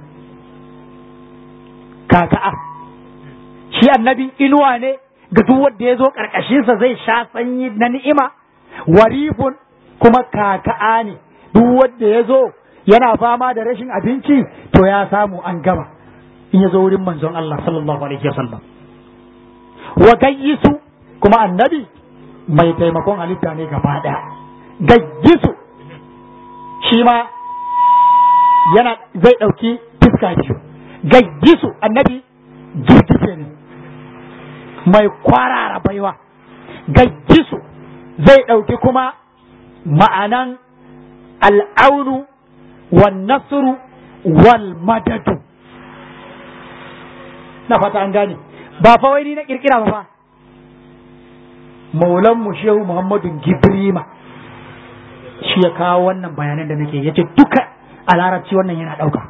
kaka'a shi annabi inuwa ne ga duk wanda ya zo ƙarƙashinsa zai sha sanyi na ni'ima warifun kuma kaka'a ne duk wanda ya zo yana fama da rashin abinci to ya samu an gama in ya zo wurin manzon Allah sallallahu alaihi wasallam wa gayyisu kuma annabi mai taimakon halitta ne gaba ɗaya gayyisu shi ma yana zai ɗauki fuska biyu gayyisu annabi girgije ne mai kwarara baiwa gayyisu zai ɗauki kuma ma'anan al'aunu wan nasru wal madadu na fata an gane ba fa wai ni na kirkira ba fa maulan mu shehu muhammadu gibrima shi ya kawo wannan bayanan da nake yace duka a larabci wannan yana ɗauka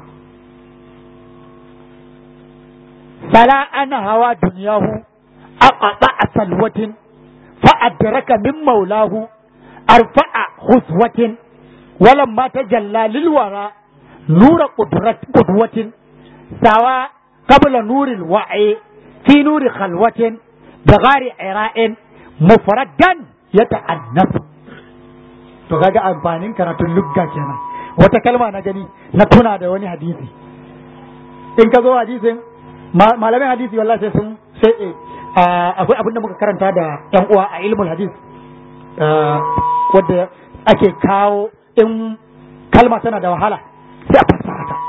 fala ana hawa duniyahu aqata salwatin fa adraka min maulahu arfa'a huswatin ولما تجلى للورى نور قدرة قدوة سوى قبل نور الوعي في نور خلوة بغار عراء مفردا يتأنف to kaga amfanin karatun lugga kenan wata kalma na gani na tuna da wani hadisi in ka zo hadisin malamin hadisi wallahi sai sun sai akwai abin da muka karanta da yan uwa a ilmul hadis wadda ake kawo in kalma tana da wahala sai a fassara ta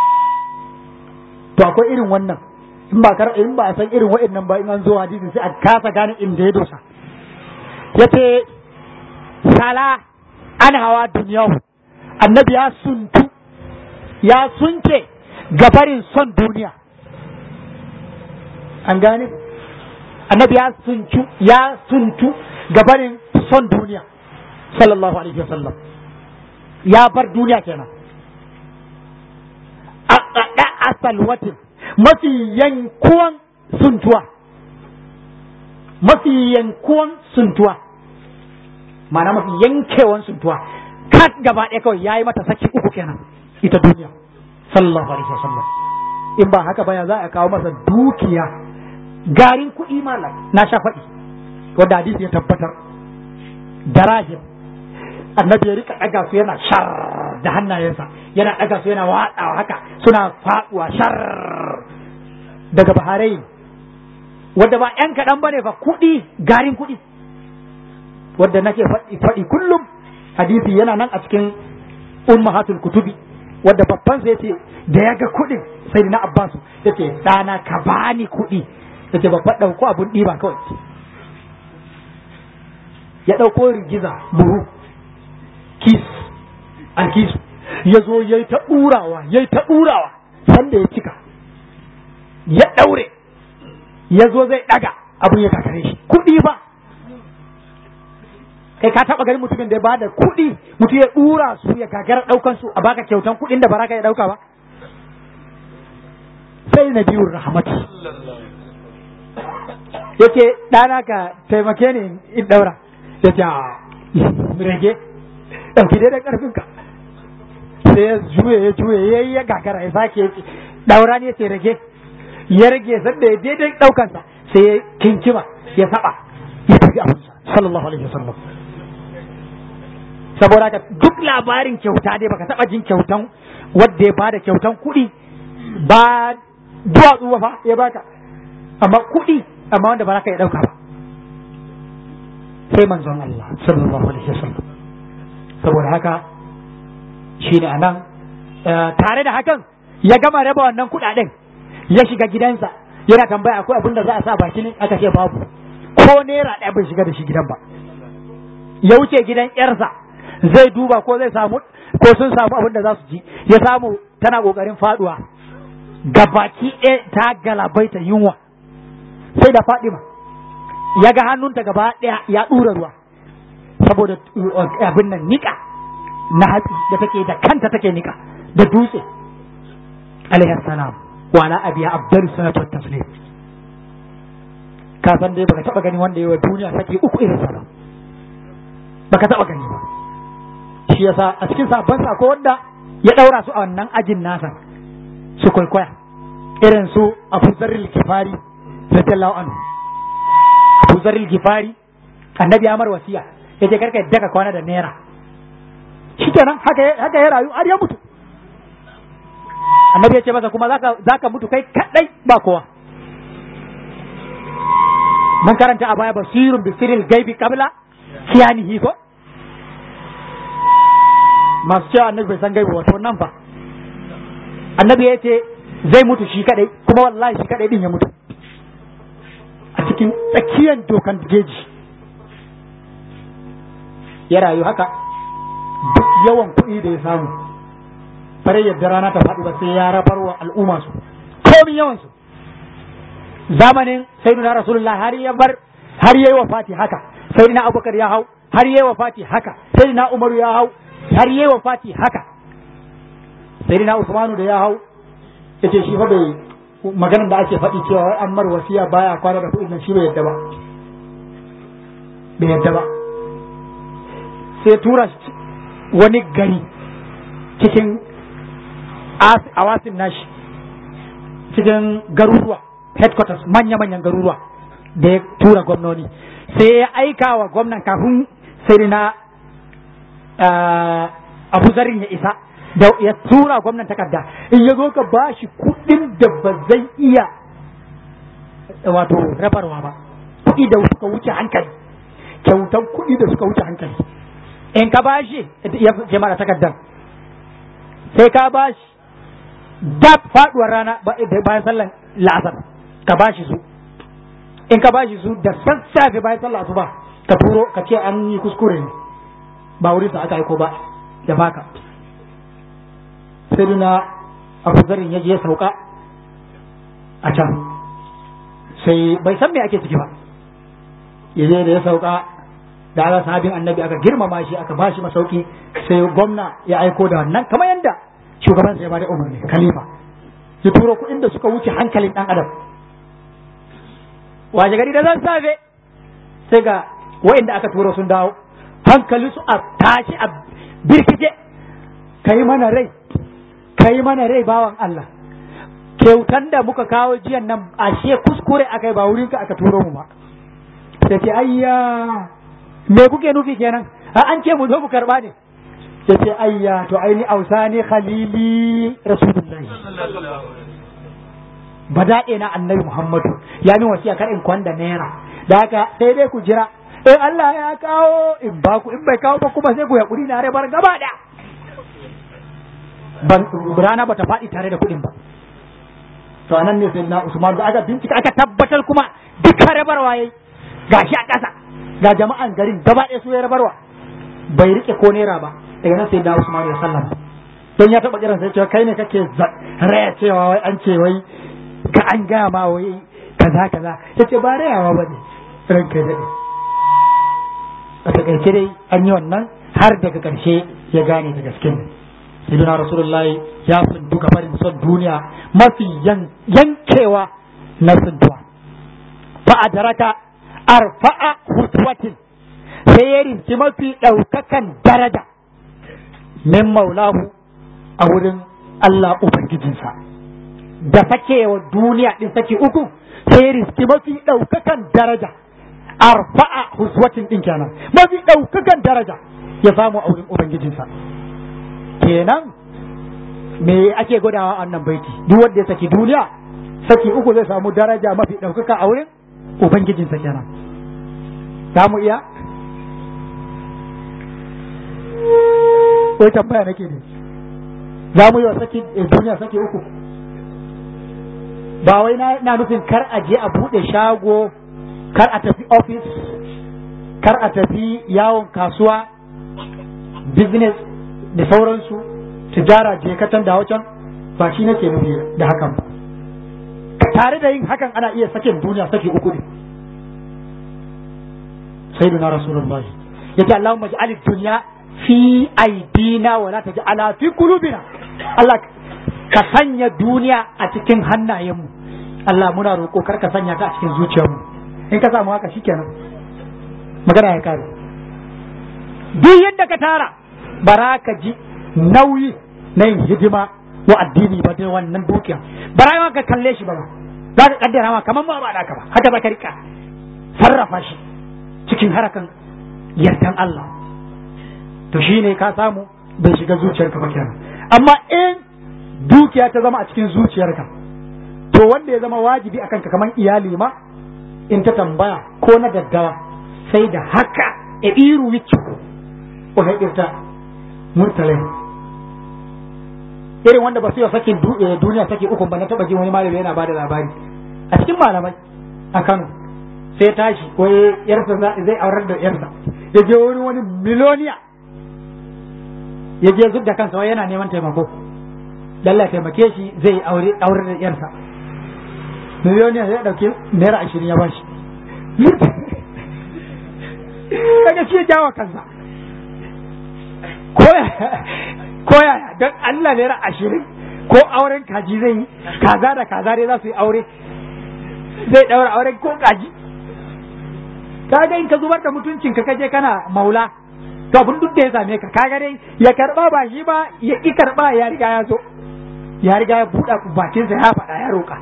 to akwai irin wannan in ba kar in ba a san irin wa'annan ba in an zo hadisi sai a kasa gane inda ya dosa yace sala an hawa duniyahu annabi ya suntu ya sunce gabarin son duniya an gane annabi ya suntu ya suntu gabarin son duniya sallallahu alaihi wasallam ya bar duniya kenan a ɗaɗa asal watin mafi yankuwan suntuwa mafi yankuwan suntuwa ma'ana mafi yankewan suntuwa kat gaba ɗaya kawai ya yi mata saki uku kenan ita duniya sallallahu alaihi wasallam in ba haka baya za a kawo masa dukiya garin kuɗi malam na sha faɗi wanda hadisi ya tabbatar darahim annabi ya rika ɗaga su yana shar da hannayensa yana ɗaga su yana watsawa haka suna faɗuwa shar daga baharai wadda ba ‘yan kaɗan ba ne fa kuɗi garin kuɗi wadda nake faɗi kullum hadisi yana nan a cikin ummahatul kutubi wadda babban sai ce da ya ga kuɗin sai na abbasu ya ce ɗana ka bani kuɗi ya ce babban ɗauko abun ɗiba kawai ya ɗauko rigiza buhu kis alkisu ya zo ya yi ta ɗurawa ya yi ta ɗurawa sanda ya cika ya ɗaure ya zo zai ɗaga abin ya kakare shi kuɗi ba kai ka taɓa ganin mutumin da ya bada kuɗi mutum ya ɗura su ya gagara ɗaukan su a baka kyautan kuɗin da baraka ya ɗauka ba sai na biyun rahmatu yake ɗana ka taimake ni in ɗaura ya ce rage ɗauki dai da ƙarfinka sai ya juye ya juye ya yi ya gagara ya sake ɗaura ne ce rage ya rage sanda ya daidai ɗaukansa sai ya kinkima ya saba ya tafi abinsa sallallahu alaihi wasallam saboda ka duk labarin kyauta dai baka taba jin kyautan wanda ya bada kyautan kuɗi ba duwatsu ba fa ya baka amma kuɗi amma wanda ba za ka iya ɗauka ba sai manzon Allah sallallahu alaihi wasallam saboda haka shi ne anan tare da hakan ya gama raba wannan kuɗaɗen ya shiga gidansa yana tambaya akwai abin da za a sa baki ne aka ce babu ko naira ɗaya bai shiga da shi gidan ba ya wuce gidan yarsa zai duba ko zai samu ko sun samu abin da za su ji ya samu tana kokarin faduwa gabaki ɗaya ta galabaita yunwa sai da fadima ya ga hannunta gaba ɗaya ya ɗura ruwa saboda abin nan nika na hatsi da take da kanta take nika da dutse alaihi salam wa ala abiya abdul salatu wat taslim ka san dai baka taba gani wanda yawa duniya sake uku irin sa baka taba gani ba shi yasa a cikin sabon sako wanda ya daura su a wannan ajin nasa su kwaikwaya irin su Abu Zarril Gifari radiyallahu anhu Abu Zarril Gifari annabi Amar wasiya yace karka yadda ka kwana da naira shikenan haka haka ya rayu har ya mutu annabi ya ce masa kuma zaka zaka mutu kai kadai ba kowa mun karanta a baya basirun bi sirril gaibi qabla kiyanihi ko masu cewa annabi bai san gaibi wato nan fa annabi ya ce zai mutu shi kadai kuma wallahi shi kadai din ya mutu a cikin tsakiyar dokan jeji ya rayu haka duk yawan kuɗi da ya samu bare yadda rana ta faɗi ba sai ya rabar wa al'umma su komin yawan su zamanin sayyidina rasulullah har ya bar har yayi wafati haka sayyidina abubakar ya hau har yayi wafati haka sayyidina umaru ya hau har yayi wafati haka sayyidina usmanu da ya hau yace shi fa bai maganar da ake faɗi cewa an mar wasiya baya kwana da kuɗin nan shi bai yadda ba bai yadda ba sai tura wani gari cikin awasin nashi cikin garuruwa headquarters manya-manyan garuruwa da ya tura gwamnoni sai ya aika wa gwamnan kafin sai na abu zarin ya isa da ya tura gwamnan takarda in ya zo ka ba shi kuɗin da ba zai iya wato rabarwa ba kuɗi da suka wuce hankali kyautan kuɗi da suka wuce hankali in ka ba shi ya ce mara takardar sai ka ba shi dab faduwar rana bayan sallan la'asar ka ba shi su in ka ba shi su da sassafe bayan sallan asuba ka turo ka ce an yi kuskure ne ba wurin sa aka aiko ba da baka sai na abu zarin ya je ya sauka a can sai bai san me ake ciki ba ya je da ya sauka da aka sahabin annabi aka girmama shi aka bashi masauki sai gwamna ya aiko da wannan kamar yadda shugaban sai ba da umarni khalifa ya turo kuɗin da suka wuce hankalin ɗan adam waje gari da zan safe sai ga wa'inda aka turo sun dawo hankali su a tashi a birkice kai mana rai kai mana rai bawan Allah kyautan da muka kawo jiyan nan ashe kuskure akai ba wurin ka aka turo mu ba sai ce ayya me kuke nufi kenan a an ce mu zo mu karba ne sai ce ayya to aini ausani khalili rasulullahi badaɗe na annabi muhammadu ya min wasiya kar in kwanda naira da haka sai dai ku jira in Allah ya kawo in ba ku in bai kawo ba kuma sai ku yaƙuri na rabar gaba da ban rana bata faɗi tare da kuɗin ba to anan ne sai na Usman da aka bincika aka tabbatar kuma duka rabarwa yayi gashi a ƙasa ga jama'an garin gaba ɗaya su ya rabarwa bai rike ko naira ba daga nan sai da Usman ya sallama don ya taɓa kiran sai cewa kai ne kake raya cewa wai an ce wai ka an gaya ma wai kaza kaza ya ce ba rayawa ba ne ranka daɗe a takaice dai an yi wannan har daga ƙarshe ya gane da gaske ne sayyidina rasulullahi ya fundu barin son duniya mafi yankewa na suntuwa fa adraka arfa'a hutwatin sai ya rinci mafi ɗaukakan daraja min maulahu a wurin Allah Ubangijinsa da sakewa duniya ɗin sake uku sai ya rinci mafi ɗaukakan daraja arfa'a huswatin ɗin kenan mafi ɗaukakan daraja ya samu a wurin ubangijinsa kenan me ake gwadawa a wannan baiti duk wanda ya saki duniya saki uku zai samu daraja mafi ɗaukaka a wurin ubangijinsa kenan za mu iya wai tambaya nake ne za mu yi wa saki duniya saki uku ba wai na nufin kar a je a buɗe shago kar a tafi ofis kar a tafi yawon kasuwa business da sauransu tijara je katan da wacan ba shi nake nufi da hakan ba tare da yin hakan ana iya sakin duniya saki uku ne sayyiduna rasulullah yace Allahumma ij'al dunya fi aidina wa la taj'ala fi qulubina Allah ka sanya duniya a cikin hannayenmu Allah muna roƙo kar ka sanya ta a cikin zuciyarmu in ka samu haka shikenan magana ya kare duk yadda ka tara bara ka ji nauyi na yin hidima wa addini ba dai wannan dukiya bara ma ka kalle shi ba za ka kaddara ma kamar ba ba ka ba haka za ka rika sarrafa shi cikin harakan yardan Allah to shine ka samu bai shiga zuciyarka ba kenan amma in dukiya ta zama a cikin zuciyarka to wanda ya zama wajibi akan ka kamar iyali ma in ta tambaya ko na daddawa sai da haka e iru wiccu o haƙirta murtalai irin wanda ba su yi sakin duniya sake uku ba na taɓa jin wani malami yana bada labari a cikin malamai a Kano sai tashi ko yarsa zai aurar da yarsa ya je wurin wani miloniya ya je zub da kansa wai yana neman taimako lalla taimake shi zai aure aure da yarsa miliyoniya zai dauki naira ashirin ya bashi kaga shi jawa kansa ko yaya don Allah naira ashirin ko auren kaji zai yi kaza da kaza dai za su yi aure zai daura auren ko kaji kaga in ka zubar da mutuncin ka kaje kana maula to abin duk da ya same ka kaga dai ya karba ba shi ba ya ki karba ya riga ya zo ya riga ya buɗa bakinsa ya faɗa ya roƙa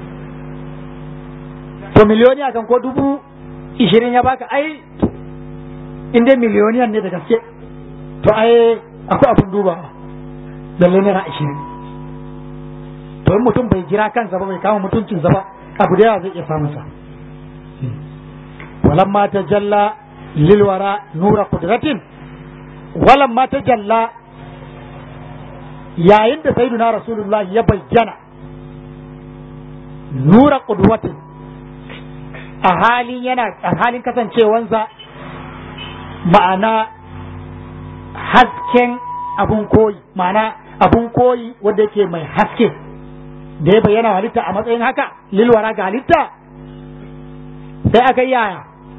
to miliyoniya kan ko dubu ishirin ya baka ai in dai miliyoniyan ne da gaske to ai akwai abin duba lalle naira ashirin to in mutum bai jira kansa ba bai kama mutuncinsa ba abu da yawa zai iya samun sa walamma tajalla lilwara nura qudratin walamma tajalla yayin da sayyiduna rasulullahi ya bayyana nura qudwatin a halin yana a halin kasancewansa ma'ana hasken abun koyi ma'ana abun koyi wanda yake mai haske da ya bayyana halitta a matsayin haka lilwara ga halitta sai aka yi yaya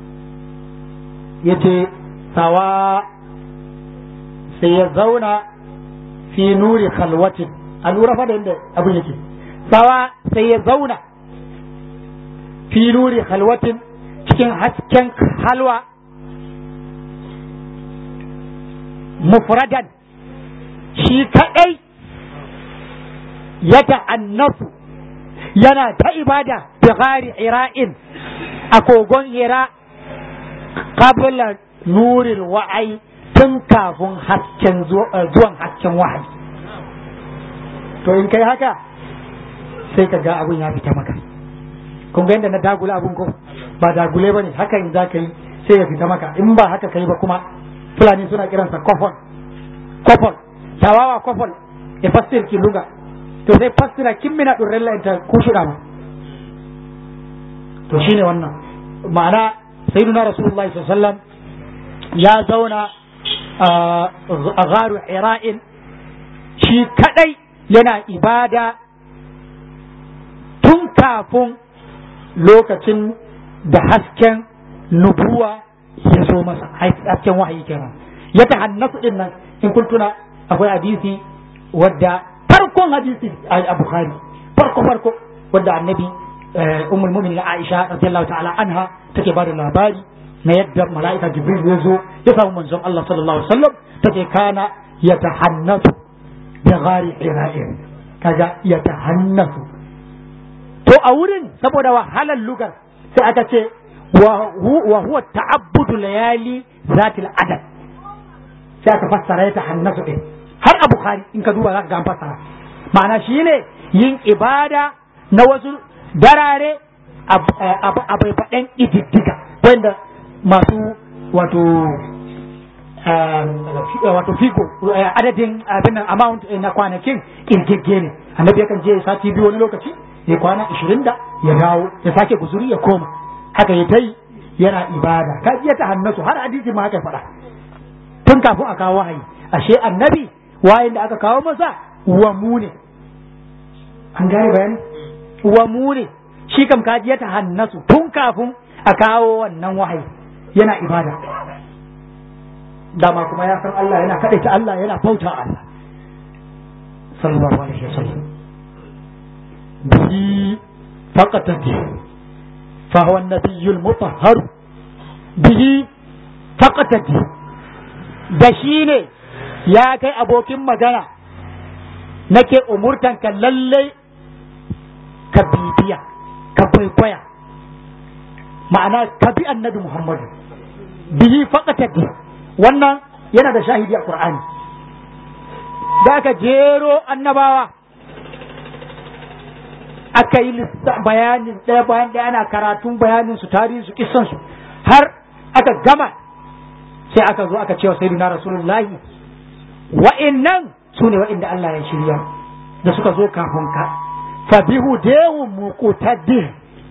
ya ce sawa sai ya zauna fi nuri khalwatin a lura fa da yadda abin yake sawa sai ya zauna fi nuri khalwatin cikin hasken halwa mufradan shi kadai ya ta'annafu yana ta ibada bi gari ira'in a kogon hira qabla nuril wa'ai tun kafin hasken zuwan hasken wahayi to in kai haka sai ka ga abun ya fita maka kun ga yadda na dagule abun ko ba dagule ba ne haka in za ka yi sai ya fita maka in ba haka kai ba kuma fulani suna kiransa kofol kofol tawawa kofol e fastir ki luga to sai fastira kimmina ɗin rella ta kushuɗa ma to shine wannan ma'ana sayyiduna rasulullahi sallallahu alaihi wasallam ya zauna a garu ira'in shi kadai yana ibada tun kafin lokacin da hasken nubuwa ya zo masa hasken wahayi kenan ya ta hannasu din nan in kun tuna akwai hadisi wadda farkon hadisi a bukhari farko farko wadda annabi ummul mu'minin aisha radiyallahu ta'ala anha take bada labari na yadda mala'ika jibril ya zo ya samu manzon Allah sallallahu alaihi wasallam take kana yatahannatu bi ghari ira'in kaga yatahannatu to a wurin saboda wahalar lugar sai aka ce wa huwa ta'abbudu layali zatil adad sai aka fassara ya tahannasu din har a bukhari in ka duba za ka ga an fassara ma'ana shine yin ibada na wasu darare a bai faɗin ididdiga wanda masu wato wato figo adadin abin amount na kwanakin kirgirge ne annabi yakan je sati biyu wani lokaci ya kwana ishirin da ya dawo ya sake guzuri ya koma haka ya ta yi yana ibada ka iya ta hannasu har hadisi ma haka faɗa tun kafin a kawo wahayi ashe annabi wayin da aka kawo masa wa mu ne an gane bayani wa mu ne shi kam ka ya ta hannasu tun kafin a kawo wannan wahayi yana ibada dama kuma ya san Allah yana kaɗaita Allah yana bauta Allah sallallahu alaihi wasallam bihi faqatati fa huwa an-nabiyyu al-mutahhar bihi faqatati da shi ne ya kai abokin magana nake umurtan ka lalle ka bibiya ka kwaikwaya ma'ana ka bi annabi Muhammadu bihi faqatati wannan yana da shahidi a Qur'ani da aka jero annabawa aka yi bayanin ɗaya bayan ɗaya ana karatun bayanin su tarihin su kissan su har aka gama sai aka zo aka cewa sayyidina rasulullahi wa'annan su ne wa'inda Allah ya shirya da suka zo kafin ka fa bihu dewu muqtaddi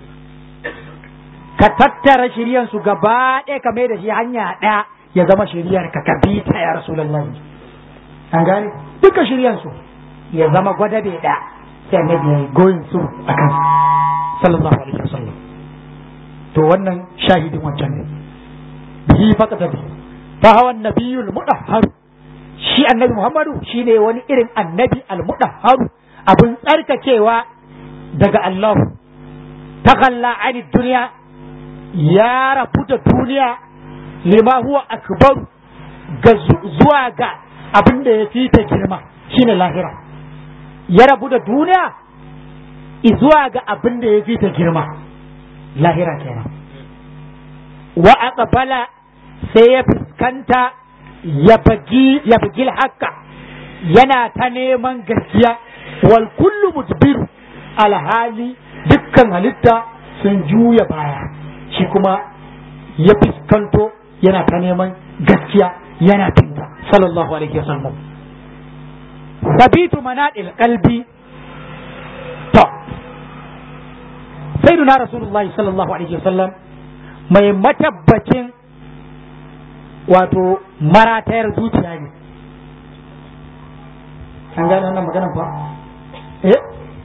ka tattara shiryan su gaba ɗaya ka mai da shi hanya ɗaya ya zama shiryar ka kabi ta ya rasulullahi an gane duka shiryan su ya zama gwadabe ɗaya sai annabi ya yi goyin su a kan sallallahu alaihi wasallam to wannan shahidin wancan ne bihi faqata bi fa hawa annabiyul mudahhar shi annabi muhammadu shine wani irin annabi al mudahhar abun tsarkakewa daga Allah takalla ani duniya ya rabu da duniya lima huwa akbar ga zuwa ga abin da ya fi ta girma shine lahira ya rabu da duniya zuwa ga abin da ya fi ta girma lahira kenan wa aqbala sai ya fuskanta ya bagi ya bagi haka yana ta neman gaskiya wal kullu mudbiru alhali dukkan halitta sun juya baya shi kuma ya fuskanto yana ta neman gaskiya yana tinta sallallahu alaihi wasallam sabitu manadil qalbi to sayyiduna rasulullahi sallallahu alaihi wasallam mai matabbacin wato maratayar zuciya ne an gane wannan maganan fa eh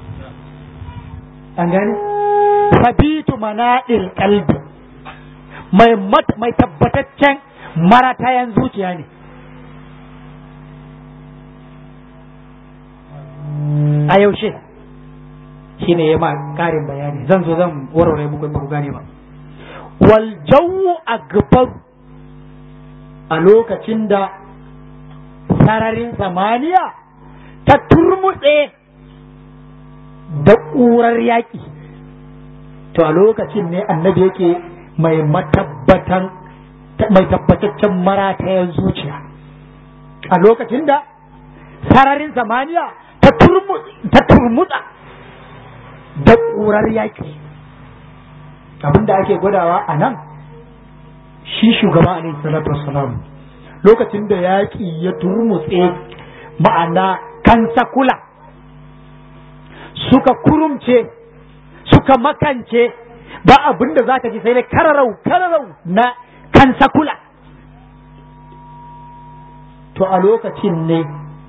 an gane sabitu manadil qalbi mai mai tabbataccen maratayan zuciya ne a yaushe shi ne ya ma ƙarin bayani zan zo zan warware muku in ba ku gane ba wal jawu akbar a lokacin da sararin samaniya ta turmutse da ƙurar yaƙi to a lokacin ne annabi yake mai matabbatan mai tabbataccen maratayen zuciya a lokacin da sararin samaniya ta turmutsa da ƙurar yaƙi abinda ake gwadawa a nan shi shugaba alaihi salatu wassalam lokacin da yaƙi ya turmutse ma'ana kansa kula suka kurumce suka makance ba abin da za ka ji sai dai kararau kararau na kansa kula to a lokacin ne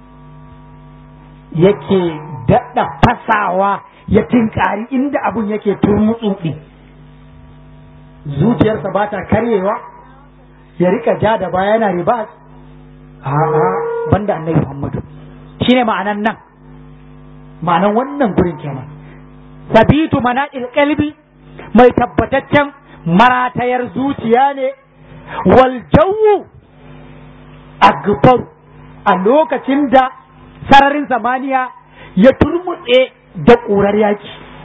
yake daɗa fasawa ya tinkari inda abun yake turmutsuɗi zuciyarsa ba ta karyewa ya rika ja da baya yana riba a'a banda annabi Muhammadu shine ma'anan nan ma'anan wannan gurin kenan sabitu manaqil qalbi mai tabbataccen maratayar zuciya ne wal jawu akbar a lokacin da sararin zamaniya ya turmutse da ƙurar yaki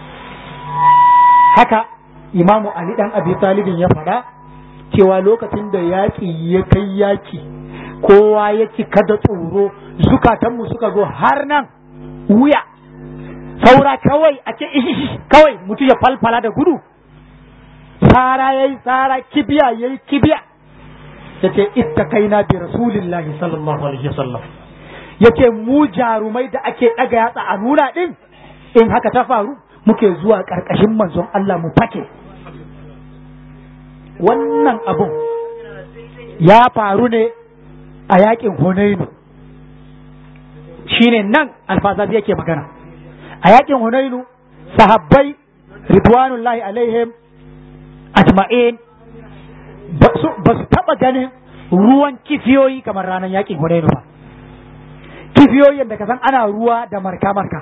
haka imamu ali dan abi talibin ya faɗa cewa lokacin da yaƙi ya kai yaƙi kowa ya cika da tsoro zukatanmu suka zo har nan wuya saura kawai a ce ishi kawai mutum ya falfala da gudu tsara ya yi tsara kibiya ya yi kibiya ya ce ita kaina bi rasulillahi sallallahu alaihi wasallam ya ce mu jarumai da ake ɗaga yatsa a nuna ɗin in haka ta faru muke zuwa ƙarƙashin manzon Allah mu fake wannan abun ya faru ne a yakin Hunainu shine nan alfazazi yake magana a yakin Hunainu sahabbai ridwanullahi alaihim ajma'in ba su taba ganin ruwan kifiyoyi kamar ranar yakin Hunainu ba kifiyoyin da ka san ana ruwa da marka marka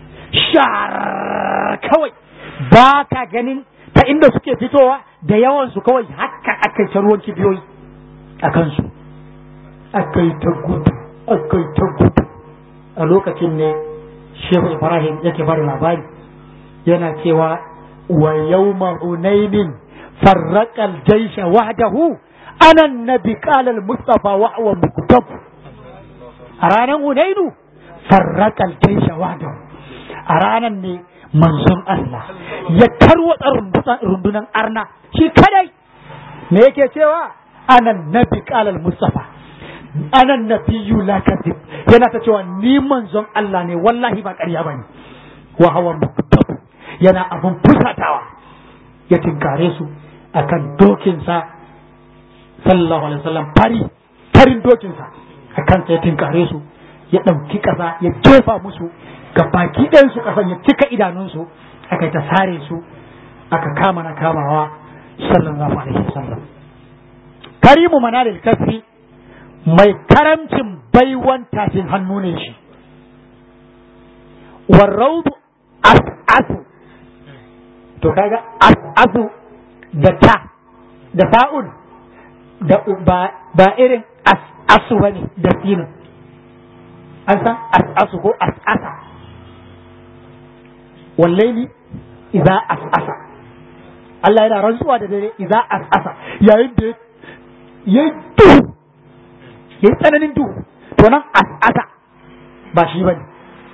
shar kawai ba ka ganin ta inda suke fitowa da yawansu kawai haka aka ta ruwan kifiyoyi a kansu akai ta gudu akai ta gudu a lokacin ne shehu ibrahim yake bada labari yana cewa wa yawma hunainin farraqal jaysha wahdahu ana nabi qala al mustafa wa huwa muktab a ranar hunainu farraqal jaysha wahdahu a ranar ne manzon Allah ya tarwatsa rundunan arna shi kadai me yake cewa ana nabi qala al mustafa ana nabiyyu la kadhib yana ta cewa ni manzon Allah ne wallahi ba ƙarya bane wa hawa muktab yana abun fusatawa ya tinkare su akan dokinsa sallallahu alaihi wasallam fari farin dokinsa akan sai tinkare su ya ɗauki ƙasa ya jefa musu ga baki ɗayan su ƙasan ya cika idanunsu aka ta sare su aka kama na kamawa sallallahu alaihi wasallam karimu manalil kasri mai karamcin baiwan tafin hannu ne shi warraudu as'asu to kaga as'asu da ta da sa'un da ba, ba irin as'asu bane da sinin an san as'asu ko as'asa wallaili idza as'asa Allah yana rantsuwa da dare idza as'asa yayin da ya duhu ya yi tsananin duhu to nan as'asa ba shi bane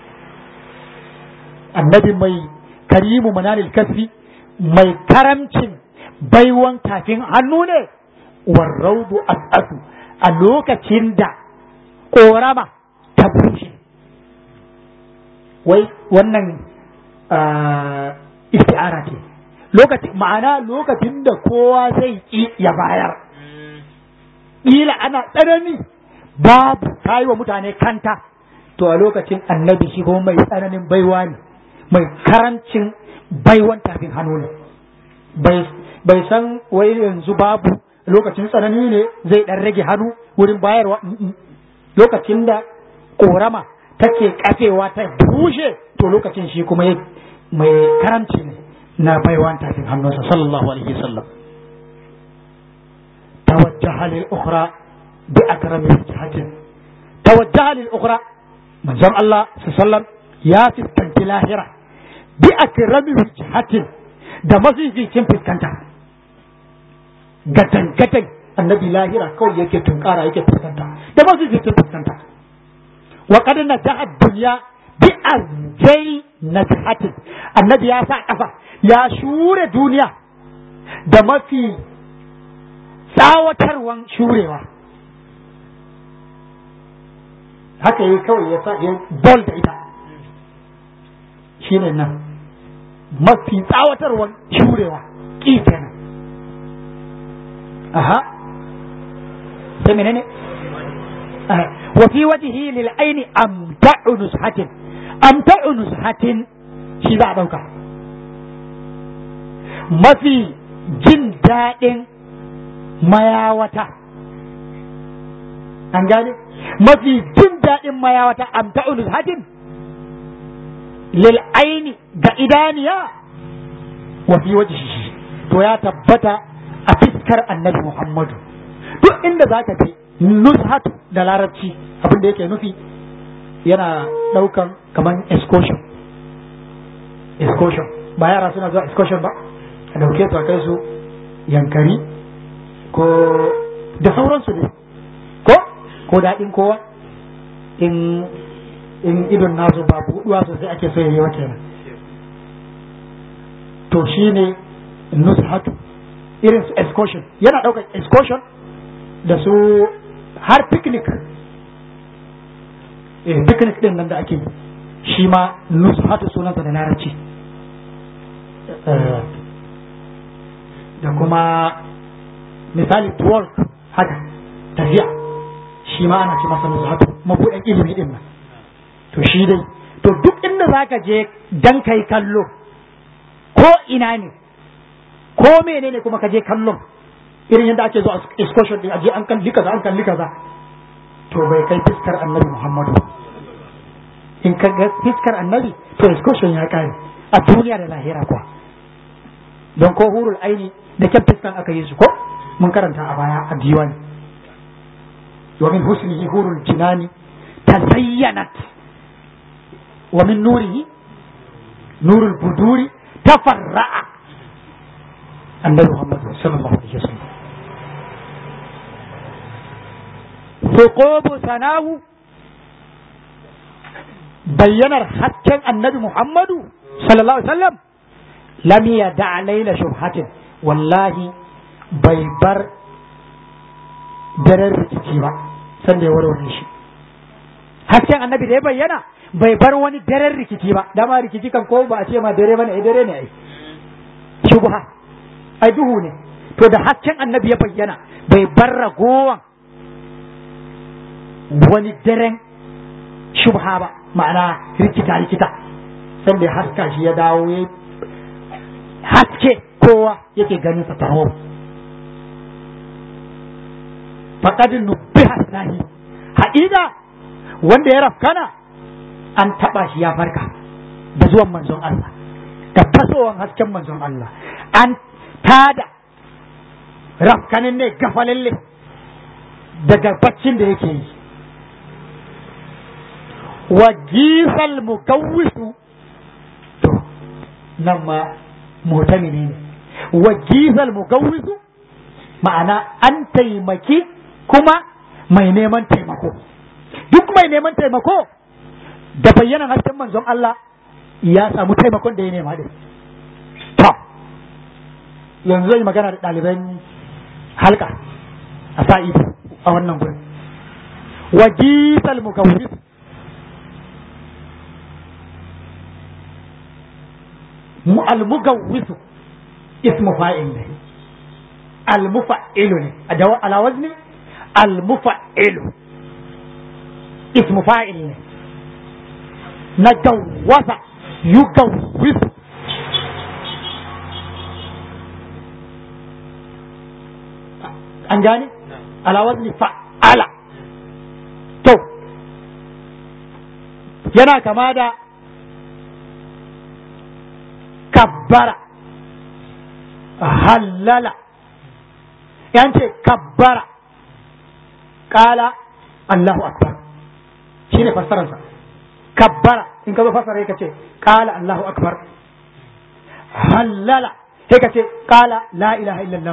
annabi mai karimu manalil kasfi mai karamcin baiwan tafin hannu ne warraudu as'asu a lokacin da ƙorama ta bushe wai wannan isti'ara ce lokacin ma'ana lokacin da kowa zai ƙi ya bayar ƙila ana tsanani babu ta yi wa mutane kanta to a lokacin annabi shi kuma mai tsananin baiwa ne mai karancin baiwan tafin hannu ne bai san wai yanzu babu lokacin tsanani ne zai dan rage hannu wurin bayarwa lokacin da korama take kafewa ta bushe to lokacin shi kuma mai karamci ne na baiwan tafin hannunsa sallallahu alaihi wasallam توجه للأخرى بأكرم وجهة توجه للأخرى من زم الله صلى الله عليه وسلم يا فسكنت لاهرة بأكرم وجهة da mafificin fuskanta gatan gatan annabi lahira kawai yake tunkara yake fuskanta da mafificin fuskanta wa qad najaha dunya bi azjai najhatin annabi ya sa kafa ya shure duniya da mafi tsawatarwan shurewa haka yi kawai ya sa ya bol da ita shi ne nan mafi tsawatarwan shurewa ƙi kenan aha sai menene wa fi wajhi lil aini amta'u nushatin amta'u nushatin shi za a dauka mafi jin daɗin mayawata an gane mafi jin daɗin mayawata amta ulus hadin lil aini ga idaniya wa fi wajhihi to ya tabbata a fiskar annabi Muhammadu duk inda zaka je nushatu da larabci abin da yake nufi yana daukan kaman excursion excursion ba yara suna zuwa excursion ba a dauke su a kai su yankari ko da sauransu ne ko ko daɗin kowa in in idon nasu ba buɗuwa sosai ake so yayi wata kenan to shine nushatu irin su excursion yana ɗaukar excursion da su har picnic eh picnic din nan da ake yi shi ma nushatu sunansa da larabci da kuma misali twerk haka tafiya shi ma ana ce masa nushatu mabuɗin ilimi din nan to shi dai to duk inda zaka je dan kai kallo ko ina ne ko menene kuma ka je kallon irin yadda ake zuwa excursion din aje an kalli kaza an kalli kaza to bai kai fiskar annabi Muhammadu in ka ga fiskar annabi to excursion ya kare a duniya da lahira kuwa don ko hurul aini da kyan fiskan aka yi su ko mun karanta a baya a diwani wa min husnihi hurul jinani tazayyanat wa min nurihi nurul buduri tafarra'a annabi Muhammad sallallahu alaihi wasallam ثقوب سناه bayyanar hasken annabi Muhammadu sallallahu alaihi wasallam lam yada laila shubhatin wallahi bai bar daren rikici ba sanda ya warware shi hasken annabi da ya bayyana bai bar wani daren rikici ba dama rikici kan ko ba a ce ma dare bane ai dare ne ai shubha ai duhu ne to da hasken annabi ya bayyana bai bar ragowan wani daren shubha ba ma'ana rikita rikita sanda ya haska shi ya dawo ya haske kowa yake ganin sa taro faqad nubbiha sahi haƙiƙa wanda ya rafkana an taɓa shi ya farka da zuwan manzon Allah da fasowan hasken manzon Allah an tada rafkanin ne gafalalle daga baccin da yake yi wa gisal mugawwisu to nan ma mutane ne wa gisal mugawwisu ma'ana an taimaki kuma mai neman taimako duk mai neman taimako da bayyana hasken manzon Allah ya samu taimakon da ya nema din to yanzu zai magana da ɗaliban halka a sa'i a wannan gurin wa gisal mugawwisu المجوز اسم فاعل ne المفعل ne على وزن المفعل اسم فاعل ne نجوز يجوز an gane ala wazni fa'ala to yana kama da kabbara hallala yance kabbara kala Allahu akbar shine fassararsa kabbara in ka zo fassara ka ce kala Allahu akbar hallala sai ka ce kala la ilaha illallah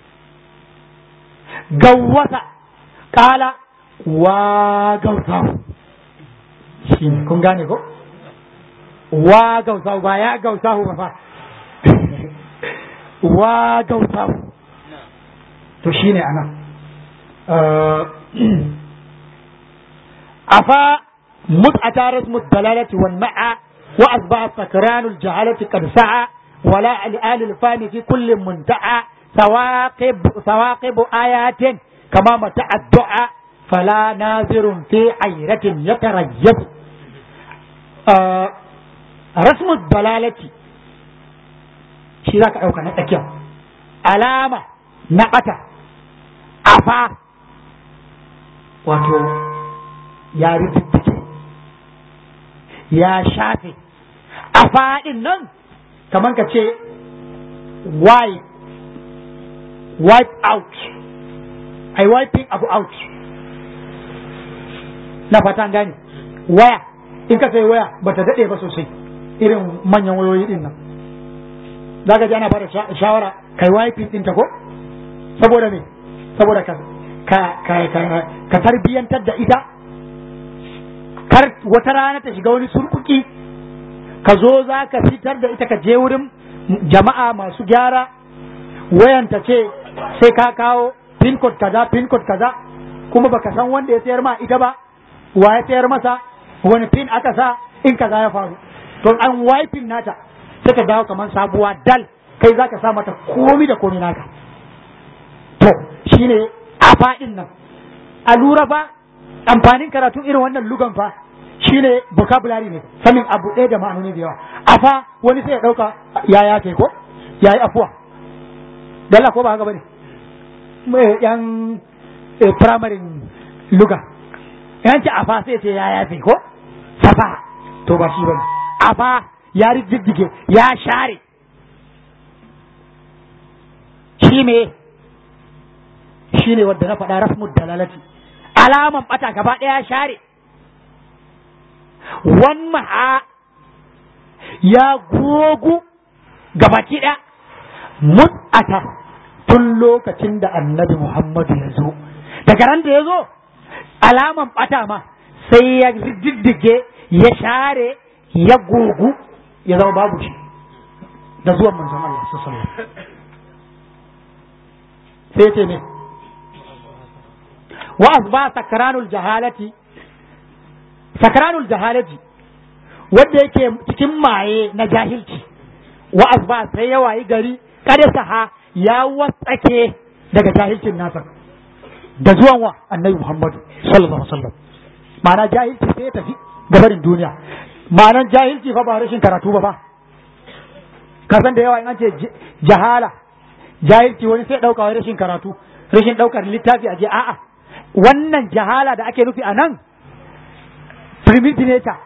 gawwasa kala wa gausahu shine kun gane ko wa gausahu ba ya gausahu ba fa wa gausahu to shine anan afa متعة رسم الدلالة والمعى وأصبح سكران الجهالة قد سعى ولا لآل الفان في كل منتعى ثواقب ثواقب آيات كما متع الدعاء فلا ناظر في عيرة يتريب آه rasmu dalalati shi za ka ɗauka na tsakiyar alama na ɓata afa wato ya rubuce ya shafe afa ɗin nan kamar ka ce wipe wipe out ai wiping abu out na fatan gani waya in ka sai waya bata daɗe ba sosai irin manyan wayoyi din nan za ka ji ana bada shawara kai wifin ɗinta ko saboda me saboda ka ka ka ka ka tarbiyantar da ita kar wata rana ta shiga wani surkuki ka zo za ka fitar da ita ka je wurin jama'a masu gyara wayanta ce sai ka kawo pin code kaza pin code kaza kuma baka san wanda ya sayar ma ita ba wa ya sayar masa wani pin aka sa in kaza ya faru to an wiping nata sai ka dawo kamar sabuwa dal kai za ka sa mata komi da komi naka to shine a faɗin nan a lura fa amfanin karatu irin wannan lugan fa shine vocabulary ne sanin abu ɗaya da ma'anoni da yawa afa wani sai ya ɗauka ya yafe ko ya yi afuwa dalla ko ba haka bane yan primary luga yan ce afa sai ce ya yafe ko safa to ba shi bane afa ya riddige ya share shi me shi ne wadda na faɗa rasmud dalalati alaman ɓata gaba ɗaya share wamma ya gogu gabaki ɗaya mut'ata tun lokacin da annabi Muhammadu ya zo daga ran da ya zo alaman ɓata ma sai ya diddige ya share ya gogu ya zama babu shi da zuwan manzon Allah sallallahu alaihi sai ce ne wa asba sakranul jahalati sakranul jahalati wanda yake cikin maye na jahilci wa asba sai ya wayi gari kada saha ya watsake daga jahilcin nasa da zuwan wa annabi Muhammadu sallallahu alaihi wasallam ma'ana jahilci sai ya tafi gabarin duniya ma'anan jahilci fa ba rashin karatu ba fa ka san da yawa in an ce jahala jahilci wani sai dauka wai rashin karatu rashin daukar littafi a je a'a wannan jahala da ake nufi a nan primitive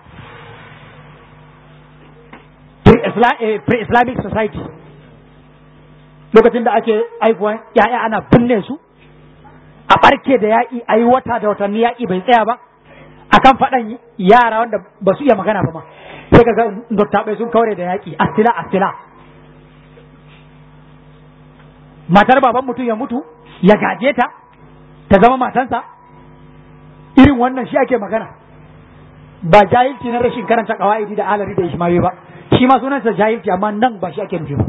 pre-islamic society lokacin da ake aifuwan ya'ya ana binne su a barke da yaƙi a yi wata da watanni yaƙi bai tsaya ba akan faɗan yara wanda ba su iya magana ba ma sai ka ga dottaɓai sun kaure da yaƙi astila astila matar baban mutum ya mutu ya gaje ta ta zama matansa irin wannan shi ake magana ba jahilci na rashin karanta kawaidi da alari da ishmawi ba shi ma sunansa jahilci amma nan ba shi ake nufi ba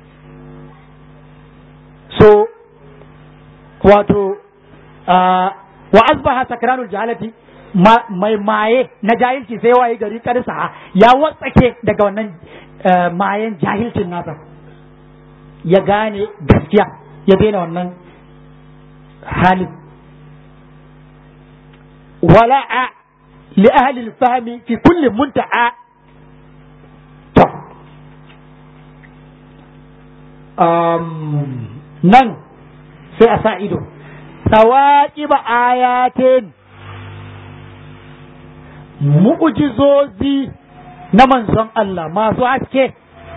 so wato wa asbaha sakranul jahalati mai maye na jahilci sai waye gari karsa ya watsake daga wannan mayen jahilcin nasa ya gane gaskiya ya daina wannan halin wala'a li ahli al-fahmi fi kulli munta'a to um, nan sai a sa ido sawaƙiba ayatin mu'ujizozi na manzon Allah masu haske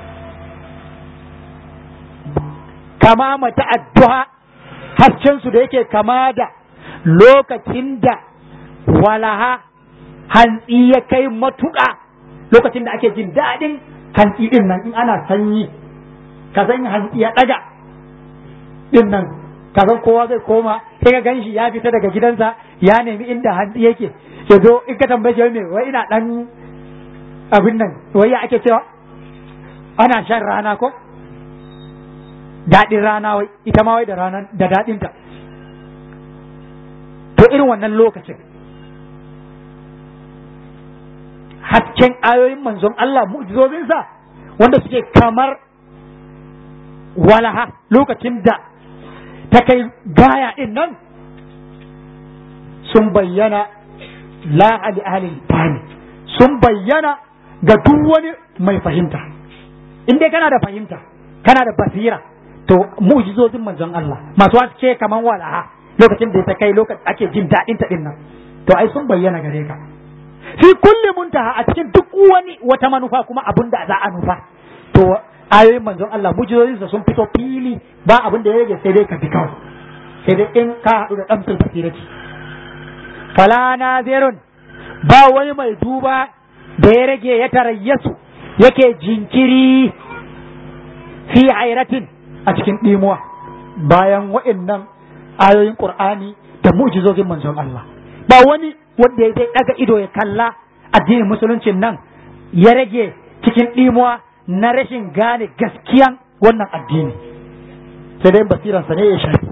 kama mata addu'a haskensu da yake kama da lokacin da walaha hantsi ya kai matuƙa lokacin da ake jin daɗin hantsi ɗin nan in ana sanyi ka san hantsi ya ɗaga ɗin nan ka san kowa zai koma sai ka ganshi ya fita daga gidansa ya nemi inda hantsi yake ya zo in ka tambaye shi me wai ina ɗan abin nan wai ya ake cewa ana shan rana ko daɗin rana wai ita ma wai da ranar da daɗinta to irin wannan lokacin hasken ayoyin manzon Allah mu'jizozinsa wanda suke kamar walaha lokacin da ta kai gaya ɗin nan sun bayyana la'ali ahalin fahimi sun bayyana ga duk wani mai fahimta in dai kana da fahimta kana da basira to mu'jizozin manzon Allah masu haske kaman walaha lokacin da ta kai lokacin ake jin daɗin ta din nan to ai sun bayyana gare ka fi kulli muntaha a cikin duk wani wata manufa kuma abin da za a nufa to ayoyin manzon Allah mu'jizozinsa sun fito fili ba abin da ya rage sai dai ka bi kawai sai dai in ka haɗu da ɗamsul basirati fala nazirun ba wani mai duba da ya rage ya tarayyasu yake jinkiri fi hairatin a cikin ɗimuwa bayan wa'innan ayoyin qur'ani da mu'jizozin manzon Allah ba wani wanda ya zai daga ido ya kalla addinin musuluncin nan ya rage cikin ɗimuwa na rashin gane gaskiyan wannan addini sai dai basiransa ne ya shafi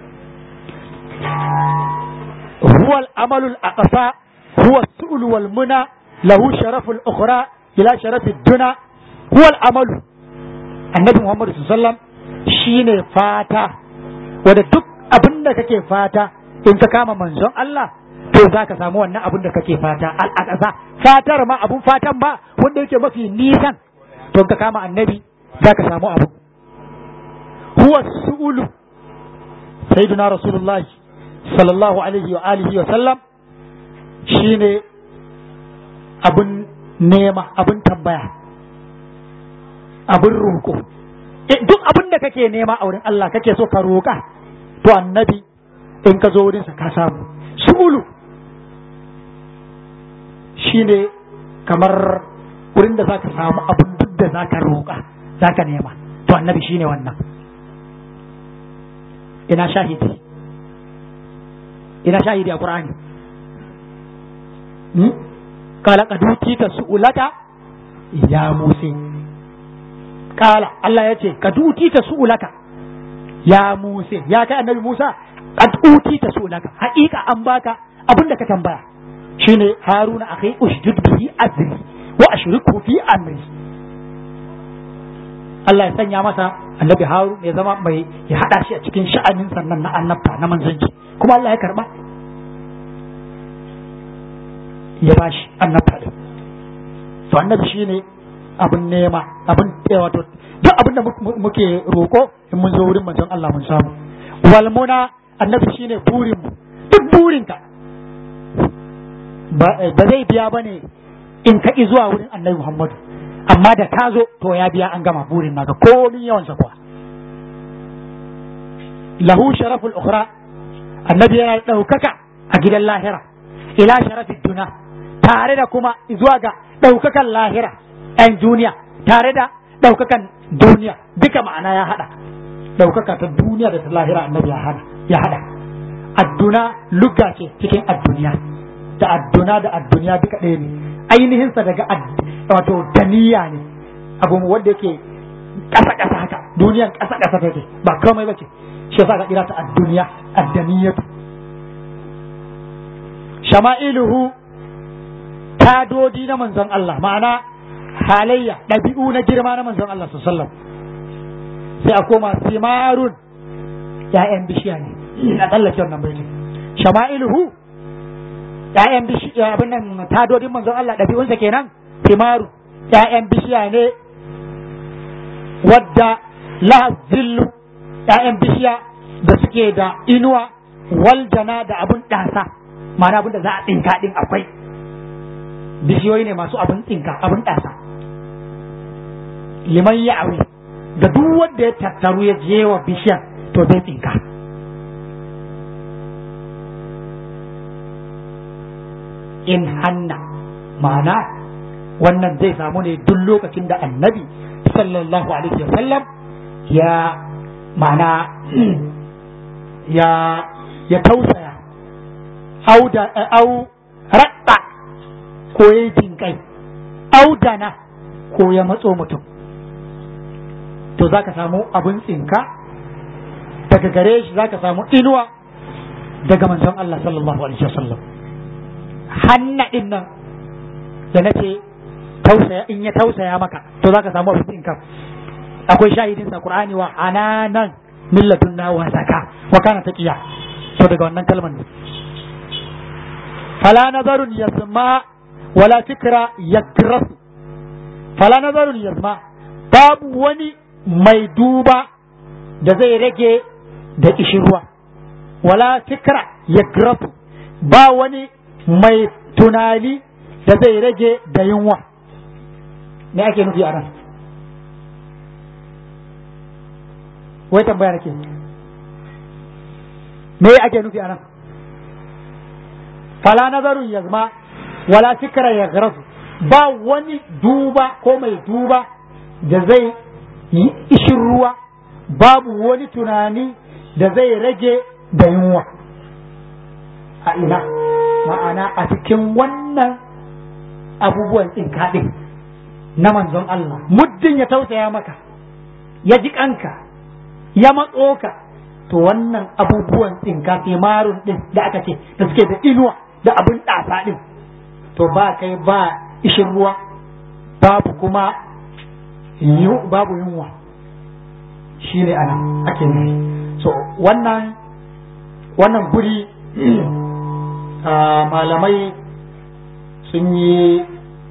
huwa al-amalu al-aqsa huwa as-su'l wal muna lahu sharafu al-ukhra ila sharafi ad-duna huwa al-amalu annabi Muhammad sallallahu alaihi wasallam shine fata wanda duk abin da kake fata in ka kama manzon Allah to za ka samu wannan abin da kake fata al'adasa fatar ma abun fatan ma wanda yake mafi nisan to ka kama annabi za ka samu abu huwa su'ulu sayyiduna rasulullahi sallallahu alaihi wa alihi wa sallam shine abun nema abun tambaya abun roƙo duk abin da kake nema a wurin Allah kake so ka roƙa to annabi in ka zo wurinsa ka samu su'ulu shine kamar wurin da zaka samu abin duk da zaka roƙa zaka nema to annabi shine wannan ina shahidi ina shahidi a qur'ani hmm? kala kaduti ka su'ulata ya musa kala Allah ya ce kaduti ta su'ulaka ya musa ya kai annabi musa kaduti ta su'ulaka haƙiƙa an baka abin da ka tambaya shine haruna akhi ushdud bihi azri wa ashriku fi amri Allah ya sanya masa annabi harun ya zama mai ya hada shi a cikin sha'anin sannan na annabta na manzanci kuma Allah ya karba ya bashi annabta din to annabi shine abin nema abin wato duk abin da muke roko in mun zo wurin manzon Allah mun samu wal muna annabi shine burin mu duk burinka ba zai biya ba ne in ka ƙi zuwa wurin annabi Muhammadu amma da ka zo to ya biya an gama burin naka komin yawan sa kuwa lahu sharaful ukhra annabi yana ɗaukaka a gidan lahira ila sharafin duna tare da kuma zuwa ga ɗaukakan lahira ɗan duniya tare da ɗaukakan duniya duka ma'ana ya haɗa ɗaukaka ta duniya da ta lahira annabi ya haɗa adduna lugga ce cikin adduniya da adduna da adduniya duka ɗaya ne ainihinsa daga wato daniya ne abu wanda yake ƙasa ƙasa haka duniyan ƙasa ƙasa take ba komai bace shi yasa ka kira ta adduniya addaniyatu shama'iluhu tadodi na manzon Allah ma'ana halayya ɗabi'u na girma na manzon Allah sallallahu sai a koma simarun ya'yan bishiya ne ina tsallake wannan baitin shama'iluhu ‘ya'yan bishiya abin nan tadodin manzon Allah ɗabi'unsa kenan timaru ‘ya'yan bishiya ne wadda la zillu ‘ya'yan bishiya da suke da inuwa waljana da abun ɗasa ma'ana abin da za a tsinka ɗin akwai bishiyoyi ne masu abin tsinka abin ɗasa liman ya aure da duk wanda ya tattaru ya je wa bishiyan to zai tsinka in hanna ma'ana wannan zai samu ne duk lokacin da annabi sallallahu alaihi wa sallam ya ma'ana ya ya tausaya au da au raɗa ko ya jinkai au dana ko ya matso mutum to zaka samu abun tsinka daga gare shi zaka samu inuwa daga manzon Allah sallallahu alaihi wa sallam hanna din nan da na ce tausaya in ya tausaya maka to za ka samu abin ka akwai shahidin sa qur'ani wa ananan millatun na wa zaka wa kana taqiya to daga wannan kalmar ne fala nazarun yasma wala fikra yakras fala nazarun yasma babu wani mai duba da zai rage da kishirwa wala fikra yakras ba wani mai tunani da zai rage da yunwa me ake nufi a nan wai tambaya nake me ake nufi a nan fala nazarun yazma wala fikra ya ba wani duba ko mai duba da zai yi ishin ruwa babu wani tunani da zai rage da yunwa a ina ma'ana a cikin wannan abubuwan tsinka ɗin na manzon Allah muddin ya tausaya maka ya ji kanka ya matso ka to wannan abubuwan tsinka marun ɗin da aka ce da suke da inuwa da abin ɗasa ɗin to ba kai ba ishin ruwa babu kuma babu yunwa shi ne ana ake nufi so wannan wannan guri malamai sun yi